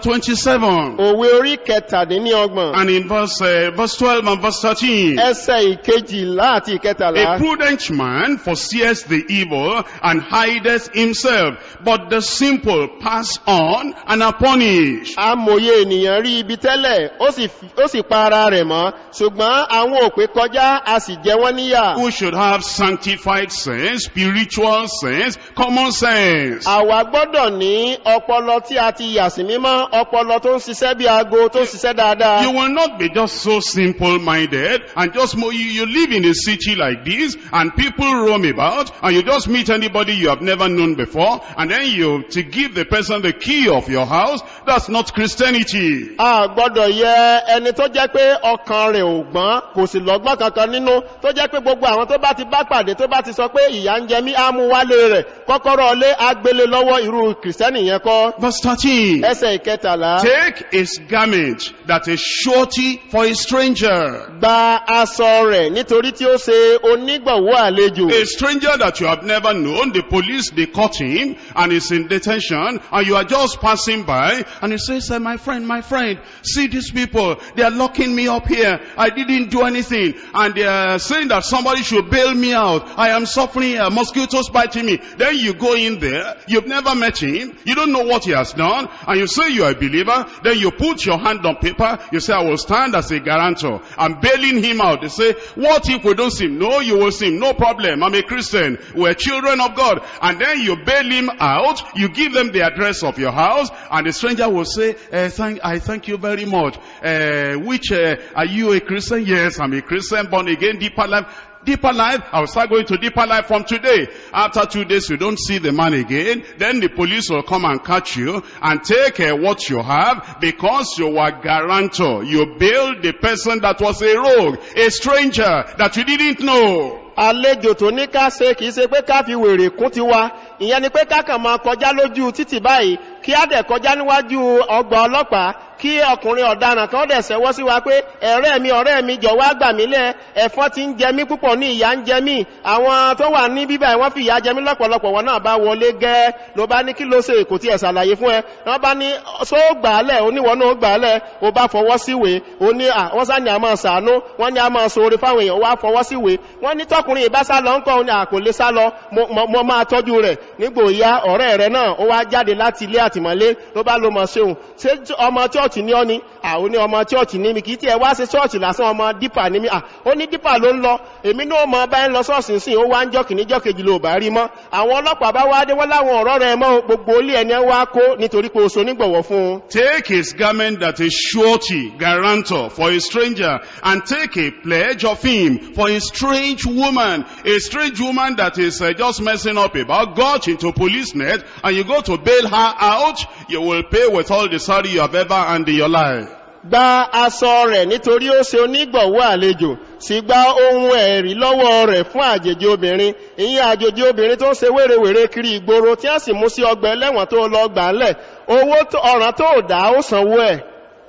27 òwe orí kẹtàdínlọ́gbọ̀n and in verse, uh, verse 12 and verse 13. ẹsẹ̀ ìkejìlá àti ìkẹtàlá A prudent man foresees the evil and hideth himself, but the simple pass on and are punished. amòye ènìyàn rí ibi tẹ́lẹ̀ ó sì fi- ó sì pa ara rẹ̀ mọ́ ṣùgbọ́n àwọn òpè kọjá a sì jẹ wọ́n níyà Who should have sanctified sense, spiritual sense, common sense. àwa gbọ́dọ̀ ní ọpọlọ tí a ti yà sí mímọ́ ọpọlọ tó ń ṣiṣẹ́ bí aago tó ń ṣiṣẹ́ dáadáa You will not be just so simple-minded and just mo- you, you live in a city like this and people roam about and you just meet anybody you have never known before and then you to give the person the key of your house. That's not Christianity. a gbọ́dọ̀ yẹ ẹni tó jẹ́ pé ọkàn rẹ̀ ò gbọ́n kò sì lọ́gbọ́n kankan nínú tó jẹ́ pé gbogbo àwọn tó bá ti bá pàdé tó bá ti sọ pé ìyá ń jẹ mí á mú wálé rẹ̀ kọ́kọ́rọ́ ọlé agbélé lọ́wọ́ irú kìrìsìtẹ́nì yẹn kọ́ Verse 13. ẹsẹ̀ ìkẹtàlá Take his garment that is surety for a stranger. gba aṣọ rẹ̀ nítorí tí ó ṣe onígbọ̀wọ́ àlejò A stranger that you have never known, the police, they caught him and he's in detention and you are just passing by and he says, "Eh, my friend, my friend, see these people, they are locking me up here. I didn't do anything and they are saying that somebody should bail me out. I am suffering here, mosquitoes biting me. Then you go in there, you've never met him, you don't know what he has done and you say you are a believer, then you put your hand on paper, you say, I will stand as a guarantor. I'm bailing him out. They say, what if we don't see him? No, you will see him. No problem. I'm a Christian. We're children of God. And then you bail him out. You give them the address of your house. And the stranger will say, eh, thank, I thank you very much. Uh, which, uh, are you a Christian? Yes, I'm a Christian, born again, deeper life. Deeper life, I'll start going to deeper life from today. After two days, you don't see the man again. Then the police will come and catch you and take uh, what you have because you were guarantor. You bailed the person that was a rogue, a stranger that you didn't know. àlejò tó ní ká ṣe kìí ṣe pé ká fi wèrè kún ti wa ìyẹn ni pé ká kàn máa kọjá lójú títì báyìí kí á dẹ̀ kọjá níwájú ọgbà ọlọ́pàá kí ọkùnrin ọ̀daràn kan dẹ̀ sẹ́wọ́ sí wa pé ẹ̀rẹ́ mi ọ̀rẹ́ mi jọ̀wọ́ àgbà mí lẹ̀ ẹ̀fọn ti ń jẹ mí púpọ̀ ní ìyá ń jẹ mí àwọn tó wà ní bíbá wọ́n fi ìyá jẹ mí lọ́pọ̀lọpọ̀ wọn náà bá wọlé gẹ́ ló bá ní kí ló ṣe kò tí ẹ̀ ṣàlàyé fún ẹ wọ́n bá ní só gbà á lẹ̀ oníwọ̀n náà gbà á lẹ̀ ó bá fọwọ́ síwèé ó ní à wọ́n sá ní a máa ṣàánú wọ́n ní a máa sọ̀rọ̀ fáwọn èèyàn wá fọwọ́ síwèé wọ́n ní tọkùnrin ìbá sá lọ ńkọ́ ní àkò lè sá lọ mo- mo mo máa tọ́jú rẹ̀ nígbò ìyá ọ̀rẹ́ rẹ̀ náà ó wá jáde láti ilé àtìmọ́lé ló bá ló mọ̀ ṣeun ṣé ọmọ chọ́ọ̀chì ní ọ́ ni àwọn ní ọmọ chọ́ọ̀chì ní mi kìí tí ẹ wá sí chọ́ọ̀chì lásán ọmọ dípà ní mi à ó ní dípà ló ń lọ èmi náà mọ bá ń lọ sọ́ọ̀sì sí ó wá ń jọ́kì ní jọ́kejì ló bá rí mọ́ àwọn ọlọ́pàá bá wá dé wọ́n láwọn ọ̀rọ̀ rẹ̀ mọ́ gbogbo ilé ẹni wá kó nítorí pé oṣù onígbọ̀wọ́ fún un Take his garment that is surety, guarantor for a stranger, and take a pledge of him for a strange woman. A strange woman that is uh, just messing up about, got into police net, and you go to bail her out, you will pay with all the sorry you have ever earned in your life. gba aṣọ rẹ̀ nítorí ó ṣe onígbọ̀wọ́ àlejò sì gba ohun ẹ̀rí lọ́wọ́ rẹ̀ fún àjèjì obìnrin ìyẹn àjèjì obìnrin tó ń ṣe wérewère kiri ìgboro tí a sì mú sí ọgbà ẹlẹ́wọ̀n tó lọ gbà ńlẹ̀ owó tó- ọ̀ràn tó dá ó sanwó ẹ̀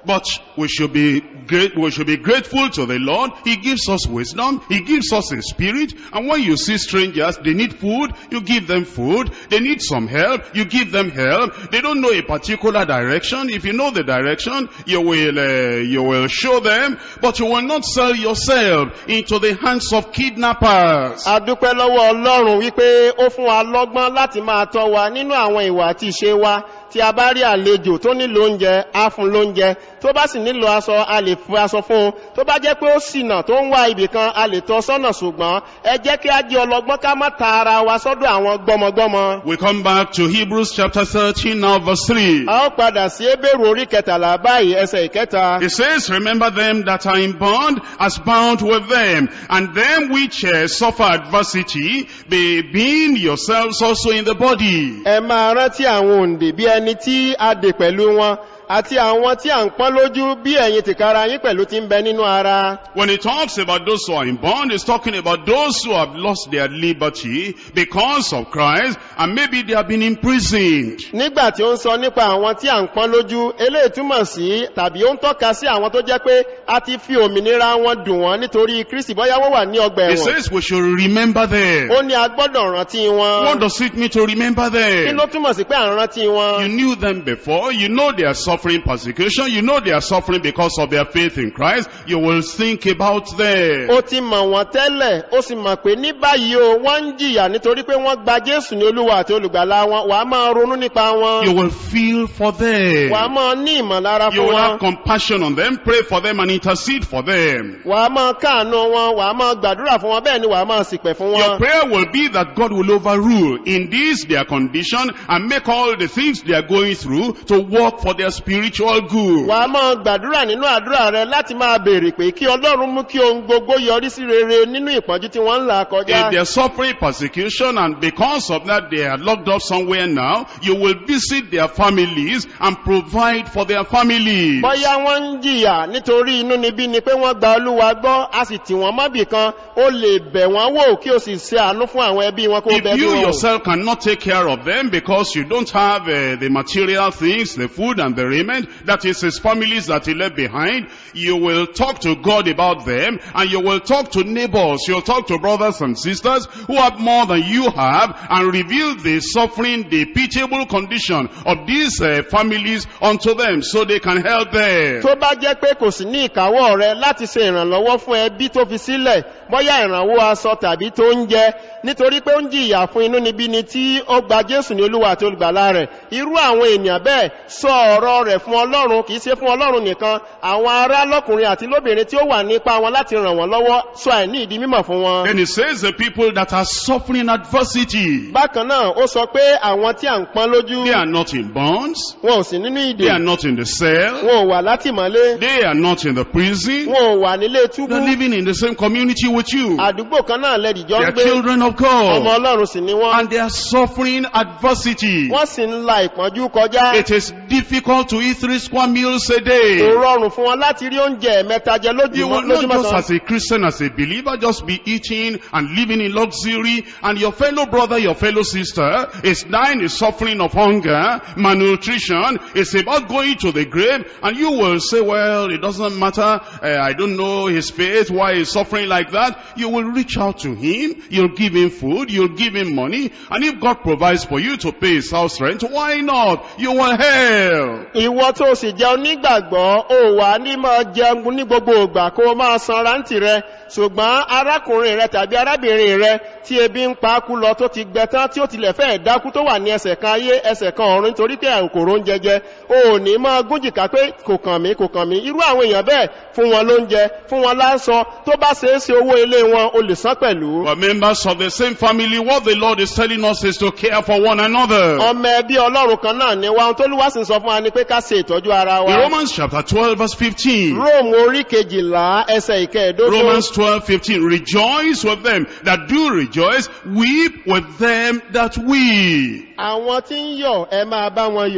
But we should be great, we should be grateful to the Lord. He gives us wisdom. He gives us a spirit. And when you see strangers, they need food, you give them food. They need some help, you give them help. They don't know a particular direction. If you know the direction, you will, uh, you will show them. But you will not sell yourself into the hands of kidnappers. a dúpẹ́ lọ́wọ́ ọlọ́run wípé ó fún wa lọ́gbọ́n láti máa tọ́ wa nínú àwọn ìwà àti ìṣe wa tí a bá rí àlejò tó nílò oúnjẹ á fún lóúnjẹ tó bá sì nílò aṣọ a lè fún aṣọ fún un tó bá jẹ́ pé ó ṣìnà tó ń wá ibì kan a lè tọ́ sọ́nà ṣùgbọ́n ẹ jẹ́ kí á jẹ́ ọlọ́gbọ́n ká má ta ara wa sọ́dọ̀ àwọn gbọ́mọgbọ́mọ. We come back to Hebrews chapter 13 now verse 3. a ó padà sí ebéèrú orí kẹtàlá báyìí ẹsẹ̀ ìkẹta. It says, remember them that are in bond as bound with them, and them which uh, suffer adversity, be being yourselves also in the body. ẹ máa rántí àwọn òǹdè bí ẹni tí a dè pẹ̀lú wọn àti àwọn tí à ń pọ́n lójú bí ẹ̀yin tìkára yín pẹ̀lú ti ń bẹ nínú ara. When he talks about those who are in bond, he's talking about those who have lost their liberty because of Christ, and maybe they have been imprisoned. nígbà tí ó ń sọ nípa àwọn tí à ń pọ́n lójú eléyìí túmọ̀ sí tàbí ó ń tọ́ka sí àwọn tó jẹ́ pé a ti fi òmìnira wọn dùn wọ́n nítorí kristi bóyá wọ́n wà ní ọgbà He ẹ̀wọ̀n says we should remember them. ó ní a gbọ́dọ̀ rántí What wọn does it mean to remember kí them? ló túmọ̀ sí pé à ń rántí You wọn knew them before. You know they are suffering persecution. You know they are suffering because of their faith in Christ. You will think about them. ó ti mọ̀ wọ́n tẹ́lẹ̀ ó sì mọ̀ pé ní báyìí o wọ́n ń jìyà nítorí pé wọ́n gba jésù ní olúwa àti olùgbàlà wọn wàá máa ronú nípa wọn You will feel for them. wàá máa ní ìmọ̀lára You fún will have wọn compassion on them, pray for them and intercede for them. wàá máa káànú wọn wàá máa gbàdúrà fún wọn bẹ́ẹ̀ ni wàá máa sìpẹ̀ fún Your wọn prayer will be that God will overrule in this their condition and make all the things they are going through to work for their spiritual good. wàá máa gbàdúrà nínú àdúrà rẹ láti máa béèrè pé kí ọlọ́run mú kí ohun gbogbo yọrí sí rere nínú ìpọ́njú tí wọ́n ń là If kọjá they are suffering persecution and because of that they are locked up somewhere now, you will visit their families and provide for their families. bọ́yá wọ́n ń jìyà nítorí inú níbí ni pé wọ́n gba olúwa gbọ́ a sì tì wọ́n mọ́bì kan ó lè bẹ̀ wọ́n wò kí o sì ṣe àánú fún àwọn ẹbí wọn kó bẹ̀ If bí you wọn wò. yourself cannot take care of them because you don't have uh, the material things, the food and the raiment, that is his families that he left behind, you will talk to God about them and you will talk to neighbors, you'll talk to brothers and sisters who have more than you have and reveal the suffering, the pitiable condition of these uh, families unto them so they can help them. tó bá jẹ́ pé kò sí ní ìkáwọ́ rẹ láti ṣe ìrànlọ́wọ́ fún ẹbí tó fi sílẹ̀ bọ́yá ìrànwọ́ aṣọ tàbí tó ń jẹ nítorí pé ó ń jìyà fún inú níbí ni tí ó gba jésù ní olúwa àti olùgbàlà rẹ̀ irú àwọn ènìyàn bẹ́ẹ̀ sọ ọ̀rọ̀ rẹ̀ fún ọlọ́run kìí ṣe fún ọlọ́run nìkan àwọn ará lọ́kùnrin àti lóbìnrin tí ó wà nípa wọn láti ràn wọ́n lọ́wọ́ sọ àìní ìdí mímọ̀ fún wọn. Then it says the people that are suffering adversity, bákan náà ó sọ pé àwọn tí à ń pọ́n lójú they are not in bonds, wọn ò sí nínú they are ìdè not in the cell, wọn ò wà látìmọ́lé They are not in the prison. wọn ò wà nílé túbú They're living in the same community with you. àdúgbò kan náà lẹ́dìjọ́ They ń are gbé children of ọmọ God. ọlọ́run sì ni wọ́n And they are suffering adversity. wọ́n sì ń la ìpọ́njú kọjá It is difficult to eat three square meals a kò day. rọrùn fún wọn láti rí oúnjẹ mẹ́ta jẹ You will lójúmọ́ not lójúmọ́ just kan as a Christian, as a believer, just be eating and living in luxury and your fellow brother, your fellow sister is dying, is suffering of hunger, malnutrition, is about going to the grave and you will say, well, it doesn't matter, uh, I don't know his faith, why he's suffering like that. You will reach out to him, you'll give him food, you'll give him money, and if God provides for you to pay his house rent, why not? You will help. ìwọ tó sì jẹ́ onígbàgbọ́ ó wà ní máa jẹun ní gbogbo ìgbà kó o máa san rántí rẹ ṣùgbọ́n arákùnrin rẹ tàbí arábìnrin rẹ tí ebi ń pa á kú lọ tó ti gbẹ tán tí ó tilẹ̀ fẹ́ dákú tó wà ní ẹsẹ̀ kan ayé ẹsẹ̀ kan ọ̀run nítorí pé àrùn kòrò ń jẹjẹ o ò ní máa gúnjìká pé kò kàn mí kò kàn mí irú àwọn èèyàn bẹ́ẹ̀ fún wọn lóúnjẹ fún wọn láńsọ tó bá ṣe é ṣe owó ilé wọn o lè san pẹ̀lú. But members of the same family, what the Lord is telling us is to care for one another. ọmọ ẹbí ọlọ́run kan náà ni wa ohun tó lúwa sì ń sọ fún wa ni pé ká ṣe ìtọ́jú ara In wa. Romans chapter 12 verse 15. róòmù orí kejìlá ẹsẹ̀ ìkẹẹ̀dógún. Romans 12, 15. Rejoice with them that do rejoice. Weep with them that weep. àwọn tí ń yọ̀ ẹ máa bá wọn yọ̀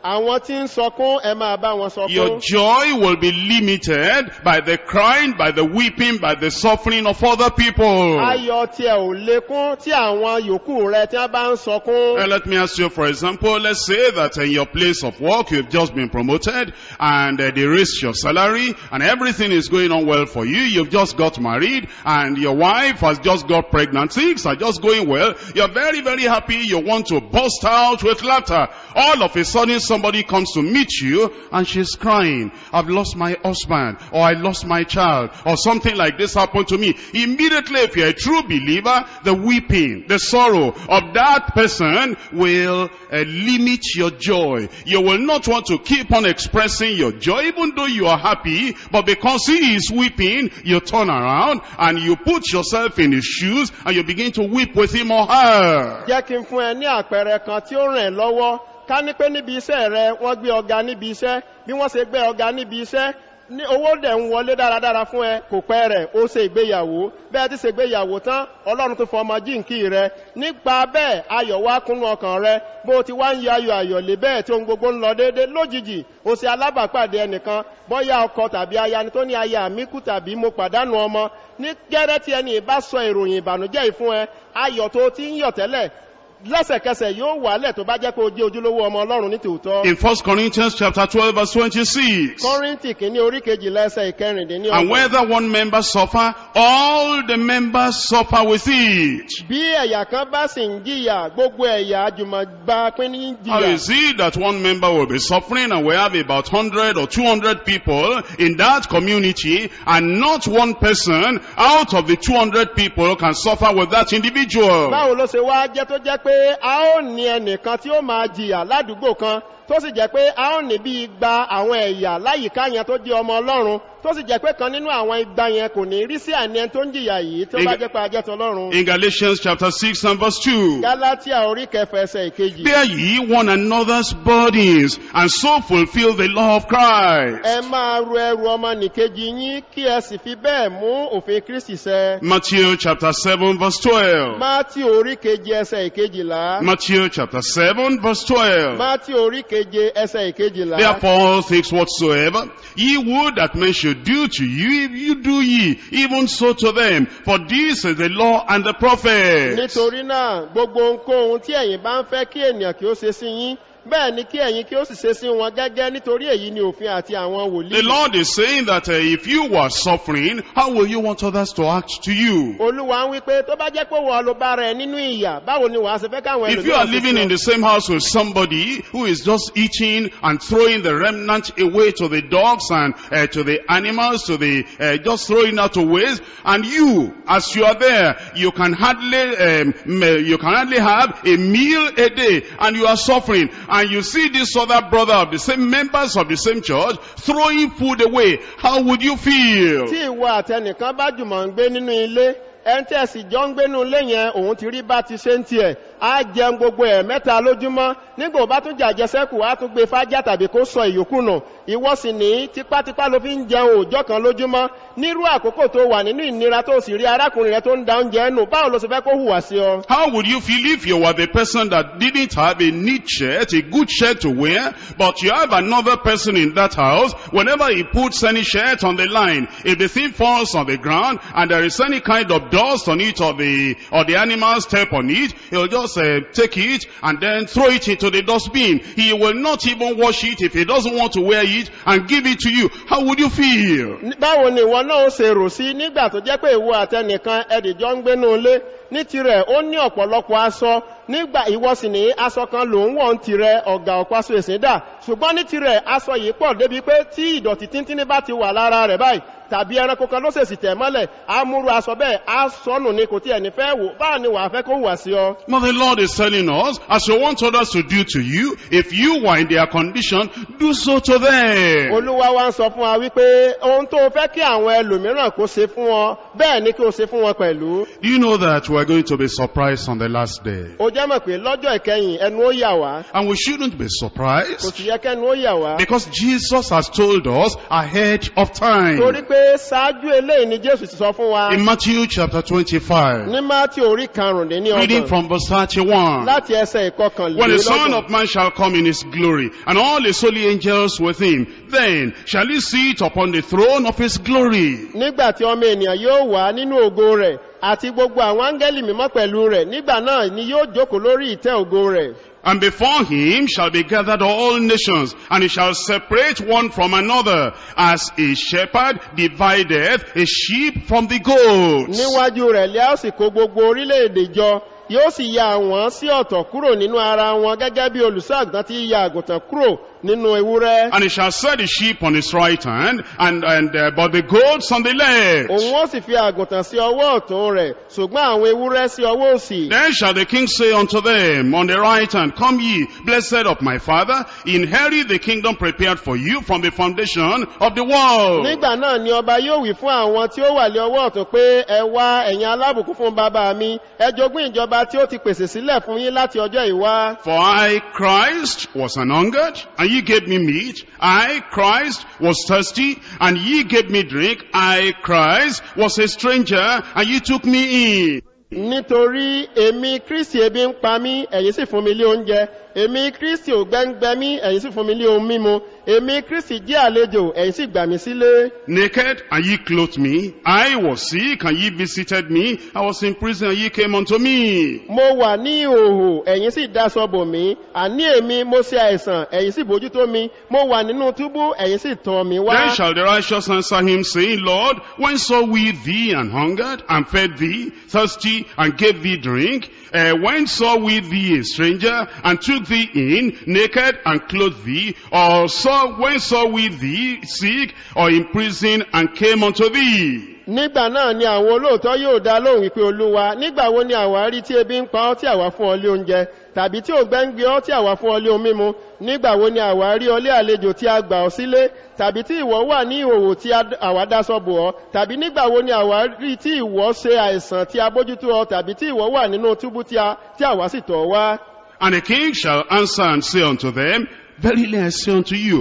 àwọn tí ń sọkún ẹ máa bá wọn Your sọkún joy will be limited by the crying, by the weeping, by the suffering of other people. ayọ̀ tiẹ̀ ò lékún tí àwọn yòókù rẹ tí wọ́n bá ń sọkún Uh, let me ask you, for example, let's say that in your place of work, you've just been promoted and uh, they raised your salary and everything is going on well for you. You've just got married and your wife has just got pregnant. Things are just going well. You're very, very happy. You want to burst out with laughter. All of a sudden, somebody comes to meet you and she's crying. I've lost my husband or I lost my child or something like this happened to me. Immediately, if you're a true believer, the weeping, the sorrow of that person will uh, limit your joy. You will not want to keep on expressing your joy even though you are happy, but because he is weeping, you turn around and you put yourself in his shoes and you begin to weep with him or her. jẹ́ kí n fún ẹ ní àpẹẹrẹ kan tí ó ràn ẹ́ lọ́wọ́ ká ní pé níbi iṣẹ́ rẹ wọ́n gbé ọga níbi iṣẹ́ bí wọ́n ṣe gbé ọga níbi iṣẹ́ ní owó dẹ̀ ń wọlé dáradára fún ẹ kò pẹ́ rẹ̀ ó ṣe ìgbéyàwó bẹ́ẹ̀ ti ṣe ìgbéyàwó tán ọlọ́run tó fọ ọmọ jíǹkì rẹ nípa bẹ́ẹ̀ ayọ̀ wá kúnnú ọkàn rẹ bó o ti wá ń yọ ayọ̀ ayọ̀ lé bẹ́ẹ̀ tí ohun gbogbo ń lọ déédé lójijì o ṣe alábàápàdé ẹnìkan bọ́yá ọkọ tàbí aya ni tó ní aya mi kú tàbí mo pàdánù ọmọ ní gẹ́rẹ́ tí ẹni ìbá sọ ìròyìn ìbànújẹ́ yìí fún ẹ ayọ̀ tó ti ń yọ̀ tẹ́lẹ̀ lẹ́sẹ̀kẹsẹ̀ yóò wálẹ̀ tó bá jẹ́ pé o jẹ́ ojúlówó ọmọ ọlọ́run ní tòótọ́. In 1 Corinthians chapter 12 verse 26. kọ́rìntì kìíní orí kejìlá ẹsẹ̀ ìkẹrìndínlẹ́ And whether one member suffer, all the members suffer with it. bí ẹ̀yà kan bá sì ń jìyà gbogbo ẹ̀yà àjùmọ̀gbà pín ní How jìyà. is it that one member will be suffering and we have about 100 or 200 people in that community and not one person out of the 200 people can suffer with that individual? báwo ló ṣe wá jẹ́ tó jẹ́ pé a ó ní ẹnìkan tí ó máa jìyà ládùúgbò kan tó sì jẹ́ pé a ó ní bí igba àwọn ẹ̀yà láyìíká yẹn tó jẹ́ ọmọ ọlọ́run tó sì jẹ́ pé kan nínú àwọn igba yẹn kò ní rí sí àní ẹni tó ń jìyà yìí tó bá Ig- jẹ́ pé a jẹ́ tọlọ́run. In Galatians chapter 6 and verse 2. gálátíà orí kẹfà ẹsẹ̀ ìkejì. Bear ye one another's burdens and so fulfill the law of Christ. ẹ máa ru ẹrù ọmọ nìkejì yín kí ẹ sì fi bẹ́ẹ̀ mú òfin kristi sẹ. Matthew chapter 7 verse 12. mátí orí keje ẹsẹ̀ ìkejìlá. Matthew chapter 7 verse 12. mátí orí keje ẹsẹ̀ ìkejìlá. Therefore, all things whatsoever ye would that men should do to you, if you do ye, even so to them. For this is the law and the prophets. nítorí náà gbogbo ohunkóhun tí ẹ̀yin bá ń fẹ́ kí ènìyàn kí ó ṣe sí yín bẹ́ẹ̀ ni kí ẹ̀yin kí ó sì ṣe sí wọn gẹ́gẹ́ nítorí èyí ni òfin àti àwọn The wòlíì. Lord is saying that uh, if you were suffering, how will you want others to act to you? olúwa ń wí pé tó bá jẹ́ pé wọ́n ló bá rẹ̀ nínú ìyà báwo ni wàá ṣe fẹ́ káwọn If you are ṣe living sí in ọ? the same house with somebody who is just eating and throwing the remnant away to the dogs and uh, to the animals, to the uh, just throwing out to waste, and you, as you are there, you can hardly um, m- you can hardly have a meal a day, and you are suffering, and you see this other brother of the same members of the same church throwing food away. How would you feel? tí ìwọ àtẹnìkan bá jùmọ̀ ń gbé nínú ilé ẹni tí ẹ sì jọ ń gbénú ilé yẹn òun ti rí bá ti ṣe ń tiẹ̀ á jẹun gbogbo ẹ̀ mẹ́ta lójúmọ́ nígbà ó bá tún jàjẹsẹ́kù á tún gbé fájá tàbí kó sọ ìyókù nù ìwọ sì ní tipátipá ló fi ń jẹun òòjọ́ kan lójúmọ́ nírú àkókò tó wà nínú ìnira tó sì rí arákùnrin rẹ tó ń da oúnjẹ nù báwo ló sì fẹ́ kó hùwà sí ọ. How would you feel if you were the person that didn't have a neat shirt, a good shirt to wear, but you have another person in that house, whenever he puts any shirt on the line, if the thing falls on the ground and there is any kind of dust on it or the, or the animal step on it, he'll just uh, take it and then throw it into the dustbin. He will not even wash it if he doesn't want to wear it and give it to you. How would you feel? Ní- báwo ni ìwọ náà ó ṣe rò sí nígbà tó jẹ́ pé ìwọ àtẹnìkan ẹdìjọ́ ń gbénú ilé ní tirẹ̀ ó ní ọ̀pọ̀lọpọ̀ aṣọ nígbà ìwọ sì ní aṣọ kan ló ń wọ̀ ń tirẹ̀ ọ̀gá ọ̀páṣọ èsìn dà ṣùgbọ́n ní tirẹ̀ aṣọ yìí pọ̀ débi pé tí ìdọ̀tí tíntínní bá ti wà lára rẹ̀ báyìí tàbí ẹranko kan ló ṣèṣì tẹ̀ mọ́lẹ̀ amúrú aṣọ bẹ́ẹ̀ á sọnù ni kò tí ẹni fẹ́ wò báwo ni wàá fẹ́ kó wà sí ọ. But the Lord is telling us, as you want others to do to you, if you were in their condition, do so to them. olúwa wa ń sọ fún wa wípé ohun tó fẹ́ kí àwọn ẹlòmíràn kó ṣe fún ọ bẹ́ẹ̀ ni kí o ṣe fún wọn pẹ̀lú Do you know that we are going to be surprised on the last day? o jẹ́ mọ̀ pé lọ́jọ́ ìkẹyìn ẹnu ó yà wá And we shouldn't be kò surprised sì yẹ kẹ́nu ó yà wá because Jesus has told us ahead of time. torí pé ṣáájú eléyìí ni jésù ti sọ fún wa In Matthew chapter 25, ní mátí orí karùndínní reading ọgbọ̀n from verse 31. láti ẹsẹ̀ When the Son ìkọkànlélọ́gbọ̀n of Man shall come in his glory, and all his holy angels with him, then shall he sit upon the throne of his glory. nígbà tí ọmọ ènìyàn yóò wá nínú ògo rẹ̀ àti gbogbo àwọn áńgẹ́lì mímọ́ pẹ̀lú rẹ̀ nígbà náà ni yóò jókòó lórí ìtẹ́ ògo rẹ̀ And before him shall be gathered all nations, and he shall separate one from another, as a shepherd divideth a sheep from the goats. níwájú rẹ̀ lẹ́ ó sì kó gbogbo orílẹ̀-èdè jọ yóò sì ya àwọn sí ọ̀tọ̀ kúrò nínú ara wọn gẹ́gẹ́ bí olùṣọ́ àgùntàn ti ya àgùntàn kúrò nínú ewúrẹ́ And he shall set the sheep on his right hand, and, and uh, but the goats on the left. òun ó sì fi àgùntàn sí ọwọ́ ọ̀tún rẹ̀ ṣùgbọ́n àwọn ewúrẹ́ sí ọwọ́ òsì Then shall the king say unto them on the right hand, Come ye, blessed of my father, inherit the kingdom prepared for you from the foundation of the world. nígbà náà ni ọba yóò wí fún àwọn tí ó wà lé ọwọ́ ọ̀tún pé ẹ wá ẹ̀yin alábùkún fún bàbá mi ẹ jogún ìjọba tí ó ti pèsè sílẹ̀ fún yín láti ọjọ́ ìwá For I, Christ, was an hungered, and ye gave me meat. I, Christ, was thirsty, and ye gave me drink. I, Christ, was a stranger, and ye took me in. nítorí èmi kristi ebi ń pa mí ẹ̀yin sì fún mi lé oúnjẹ èmi kristi ò gbẹ́ngbẹ́ mí ẹ̀yin sì fún mi lé ohun mímu èmi kristi jẹ́ àlejò ẹ̀yin sì gbà mí sílé Naked, and ye clothed me. I was sick, and ye visited me. I was in prison, and ye came unto me. mo wà ní ìhòhò ẹ̀yin sì dáṣọ bò mí àní èmi mo ṣe àìsàn ẹ̀yin sì bójútó mi mo wà nínú túbú ẹ̀yin sì tàn mí wá Then shall the righteous answer him, saying, Lord, when saw we thee and hungered, and fed thee, thirsty, and gave thee drink? Uh, when saw we thee a stranger, and took thee in, naked, and clothed thee? Or saw, when saw we thee sick, or in prison, and came unto thee? nígbà náà ni àwọn olóòótọ́ yóò dá lóhùn wípé olúwa nígbà wo ni àwa rí tí ebi ń pa ọ́ tí àwa fún ọ lé oúnjẹ tàbí tí ògbẹ́ ń gbé ọ́ tí àwa fún ọ lé ohun mímu nígbà wo ni àwa rí ọ lé àlejò tí a gbà ọ sílé tàbí tí ìwọ wà ní ìhòòhò tí a- àwa dáṣọ bò ọ tàbí nígbà wo ni àwa rí tí ìwọ ṣe àìsàn tí a bójútó ọ tàbí tí ìwọ wà nínú túbú tí a- tí àwa sì tọ̀ ọ́ wá. And the king shall answer and say unto them, Verily I say unto you,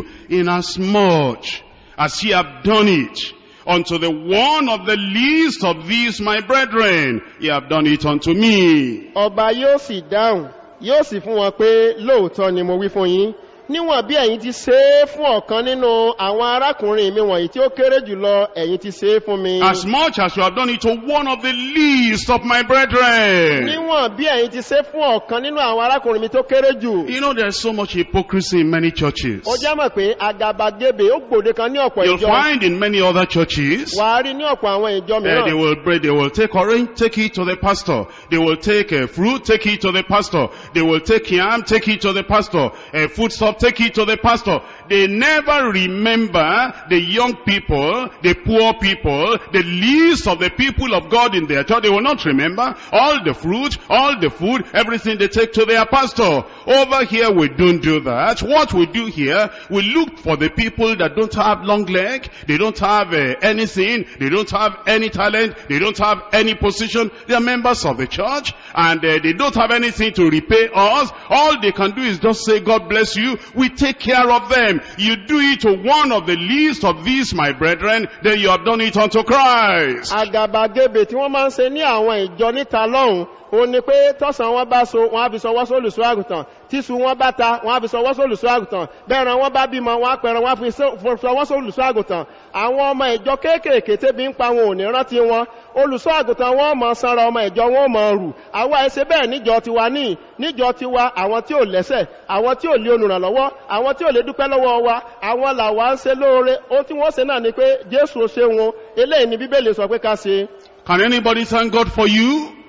inasmuch as ye have done it unto the one of the least of these my brethren, ye have done it unto me. ọba yóò sì dáhùn yóò sì fún wọn pé lóòótọ́ ni mo wí fún yín níwọ̀n bí ẹ̀yin ti ṣe é fún ọ̀kan nínú àwọn arákùnrin mi wọ̀nyí tí ó kéré jùlọ ẹ̀yin ti ṣe é fún mi As much as you have done it to one of the least of my brethren. níwọ̀n bí ẹ̀yin ti ṣe é fún ọ̀kan nínú àwọn arákùnrin mi tó kéré jù You know there's so much hypocrisy in many churches. ó já mọ̀ pé àgàbàgebè ó gbòde kan ní ọ̀pọ̀ You'll ìjọ find in many other churches, wà á rí ní ọ̀pọ̀ àwọn ìjọ Uh, they mìíràn will bread, they will take orange, take it to the pastor. They will take uh, fruit, take it to the pastor. They will take yam, take it to the pastor. Uh, foodstuff, take it to the pastor. They never remember the young people, the poor people, the least of the people of God in their church. They will not remember all the fruit, all the food, everything they take to their pastor. Over here we don't do that. What we do here, we look for the people that don't have long leg, they don't have uh, anything, they don't have any talent, they don't have any position. They are members of the church and uh, they don't have anything to repay us. All they can do is just say, God bless you. We take care of them. You do it to one of the least of these, my brethren, then you have done it unto Christ. àgàbàgebè tí wọ́n máa ń ṣe ní àwọn ìjọ níta lọ́hùn ó ní pé tọ́sán wọn bá so wọn á fi sọwọ́ sólùsọ àgùntàn tíṣu wọn bá ta wọn á fi sọwọ́ sólùsọ àgùntàn bẹ́ẹ̀rẹ̀ wọn bá bímọ wọn á pẹ̀rẹ̀ wọn á fi sọ- sọwọ́ sólùsọ àgùntàn àwọn ọmọ ìjọ kéékèèké tẹ́bi ń pa wọn ò ní rántí wọn olùsọ àgùntàn wọn mọ sanra ọmọ ìjọ wọn mọ rù àwa ẹsẹ bẹ́ẹ̀ níjọ tiwa ní níjọ tiwa àwọn tí ò lẹ́sẹ̀ àwọn tí ò lé olùrànlọ́wọ́ àwọn tí ò lè dúpẹ́ lọ́wọ́ wa àwọn làwa ń ṣe lóore ohun tí wọ́n ṣe náà ni pé jésù ṣe wọn eléyìí ni bíbélì sọ pé ká ṣe Can anybody thank God for you?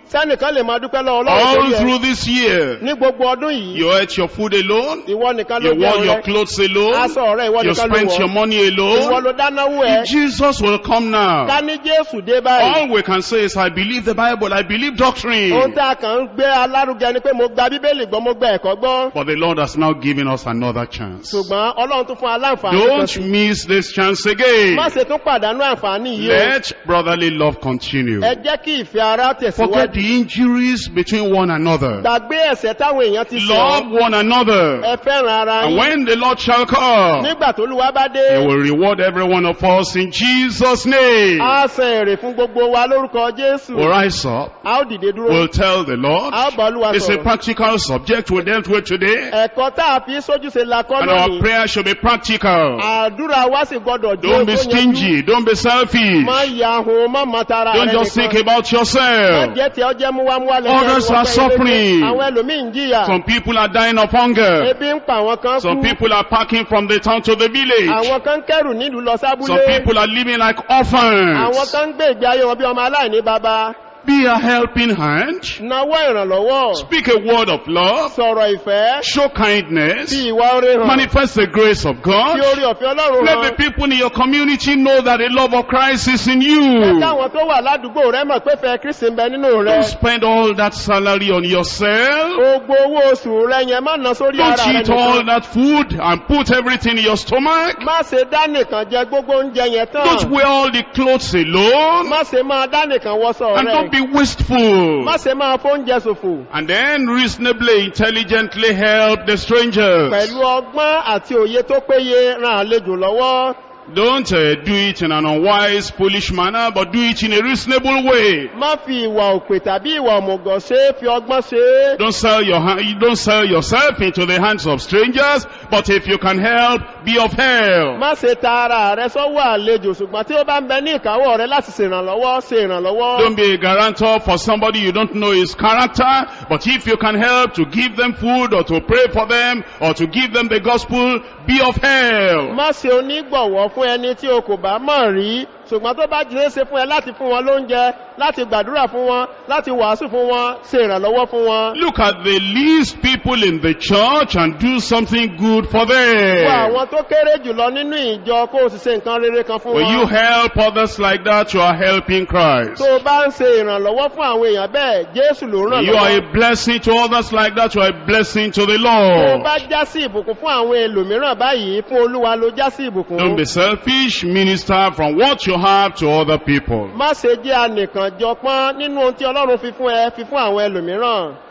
sẹ́nìkan lè máa dúpẹ́ lọ́wọ́ ọlọ́run All torí ẹ through this year, ní gbogbo ọdún yìí you ate your food alone, ìwọ nìkan ló you wore jẹun your rẹ clothes alone, aṣọ rẹ ìwọ you nìkan ló spent your wọ̀ money ìwọ alone. ló dánáwó ẹ Jesus will come now. ká ní jésù dé báyìí All we can say is, I believe the Bible, I believe ohun doctrine. tá a kàn ń gbé alárugẹ ni pé mo gba bíbélì gbọ́ mo gba ẹ̀kọ́ gbọ́ But the Lord has now given us another chance. ṣùgbọ́n ọlọ́run tún fún aláǹfààní kan Don't sí miss this chance again. má ṣe tún pàdánù àǹfààní yìí o Let brotherly love continue. ẹ jẹ́ kí ìfẹ́ ara Forget tẹ̀síwájú the injuries between one another. gbàgbé ẹ̀sẹ̀ táwọn èèyàn ti sọ Love one another. ẹ fẹ́ràn ara And yín when the Lord shall come, nígbà tó lùwà bá dé He will reward every one of us in Jesus' name. á san èrè fún gbogbo wa lórúkọ jésù We'll rise up. a ó dìde dúró We'll tell the Lord. a ó bá olúwa It's a sọ̀rọ̀ practical subject we dealt with today. ẹ̀kọ́ tá a fi sójúṣe la kọ́ And our lónìí prayer should be practical. àdúrà wa sì gbọdọ̀ jẹ́ Don't be tó yanjú. stingy. Don't be selfish. má ya ahun má mọ tara Don't rẹ just think nìkan about má yourself. jẹ́ tí ọ jẹ́ múwámúwá lẹ́yìn Others ẹrù are ọ̀pẹ ilé suffering. àwọn ẹlòmíì ń jìyà Some people are dying of hunger. ebi ń pa àwọn kan Some kú people are packing from the town to the village. àwọn kan ń kẹrù nílùú lọ Some sábúlé people are living like àwọn orphans. kan ń gbé ìgbé ayé wọn bí ọmọ aláìní bàbá Be a helping hand. nawọ́ ìrànlọ́wọ́ Speak a word of love. sọ̀rọ̀ ìfẹ́ Show kindness. fi ìwà oore hàn Manifest the grace of fi God. orí ọ̀fẹ́ ọlọ́run Let the hàn people in your community know that the love of Christ is in you. káwọn tó wà ládùúgbò rẹ mọ̀ pé fẹ́ kristi ń bẹ nínú rẹ Don't spend all that salary on yourself. gbogbo owó oṣù rẹ yẹn má ná sórí Don't ara rẹ eat all nìkan that food and put everything in your stomach. má ṣe dá nìkan jẹ gbogbo oúnjẹ yẹn Don't tán wear all the clothes alone. má ṣe máa dá nìkan wọṣọ And don't rẹ be wasteful. má ṣe máa fóúnjẹ ṣòfò And then reasonably, intelligently help the strangers. pẹ̀lú ọgbọ́n àti òye tó péye ran àlejò lọ́wọ́ Don't uh, do it in an unwise, foolish manner, but do it in a reasonable way. má fi ìwà òpè tàbí ìwà òmùgọ̀ ṣe é fi ọgbọ́n ṣe é Don't sell your ha- you don't sell yourself into the hands of strangers, but if you can help, be of help. má ṣe ta ara rẹ sọ́wọ́ àlejò ṣùgbọ́n tí ó bá ń bẹ ní ìkáwọ́ rẹ láti ṣèrànlọ́wọ́ ṣe ìrànlọ́wọ́ Don't be a guarantor for somebody you don't know his character, but if you can help to give them food or to pray for them or to give them the gospel, be of help. má ṣe onígbọ̀wọ́ fún ẹni tí o kò bá mọ̀ rí ṣùgbọ́n tó bá jẹ́ ṣe fún ẹ láti fún wọn lóúnjẹ láti gbàdúrà fún wọn láti wàásù fún wọn ṣe ìrànlọ́wọ́ fún wọn. Look at the least people in the church and do something good for fún them. àwọn tó kéré jùlọ nínú ìjọ kó o sì ṣe nǹkan rere kan fún When you wọn. help others like that, you are helping Christ. tó o bá ń ṣe ìrànlọ́wọ́ fún àwọn èèyàn bẹ́ẹ̀ jésù ló ràn When you are lọ́wọ́. a blessing to others like that, you are a blessing to the tó o Lord. bá já sí ìbùkún fún àwọn ẹlòmíràn báyìí fún olúwa ló já sí ìbùkún. Don't be selfish, minister from what you have to other people. má ṣe jẹ́ anìkànjọpọ́n nínú ohun tí ọlọ́run fi fún ẹ fi fún àwọn ẹlòmíràn.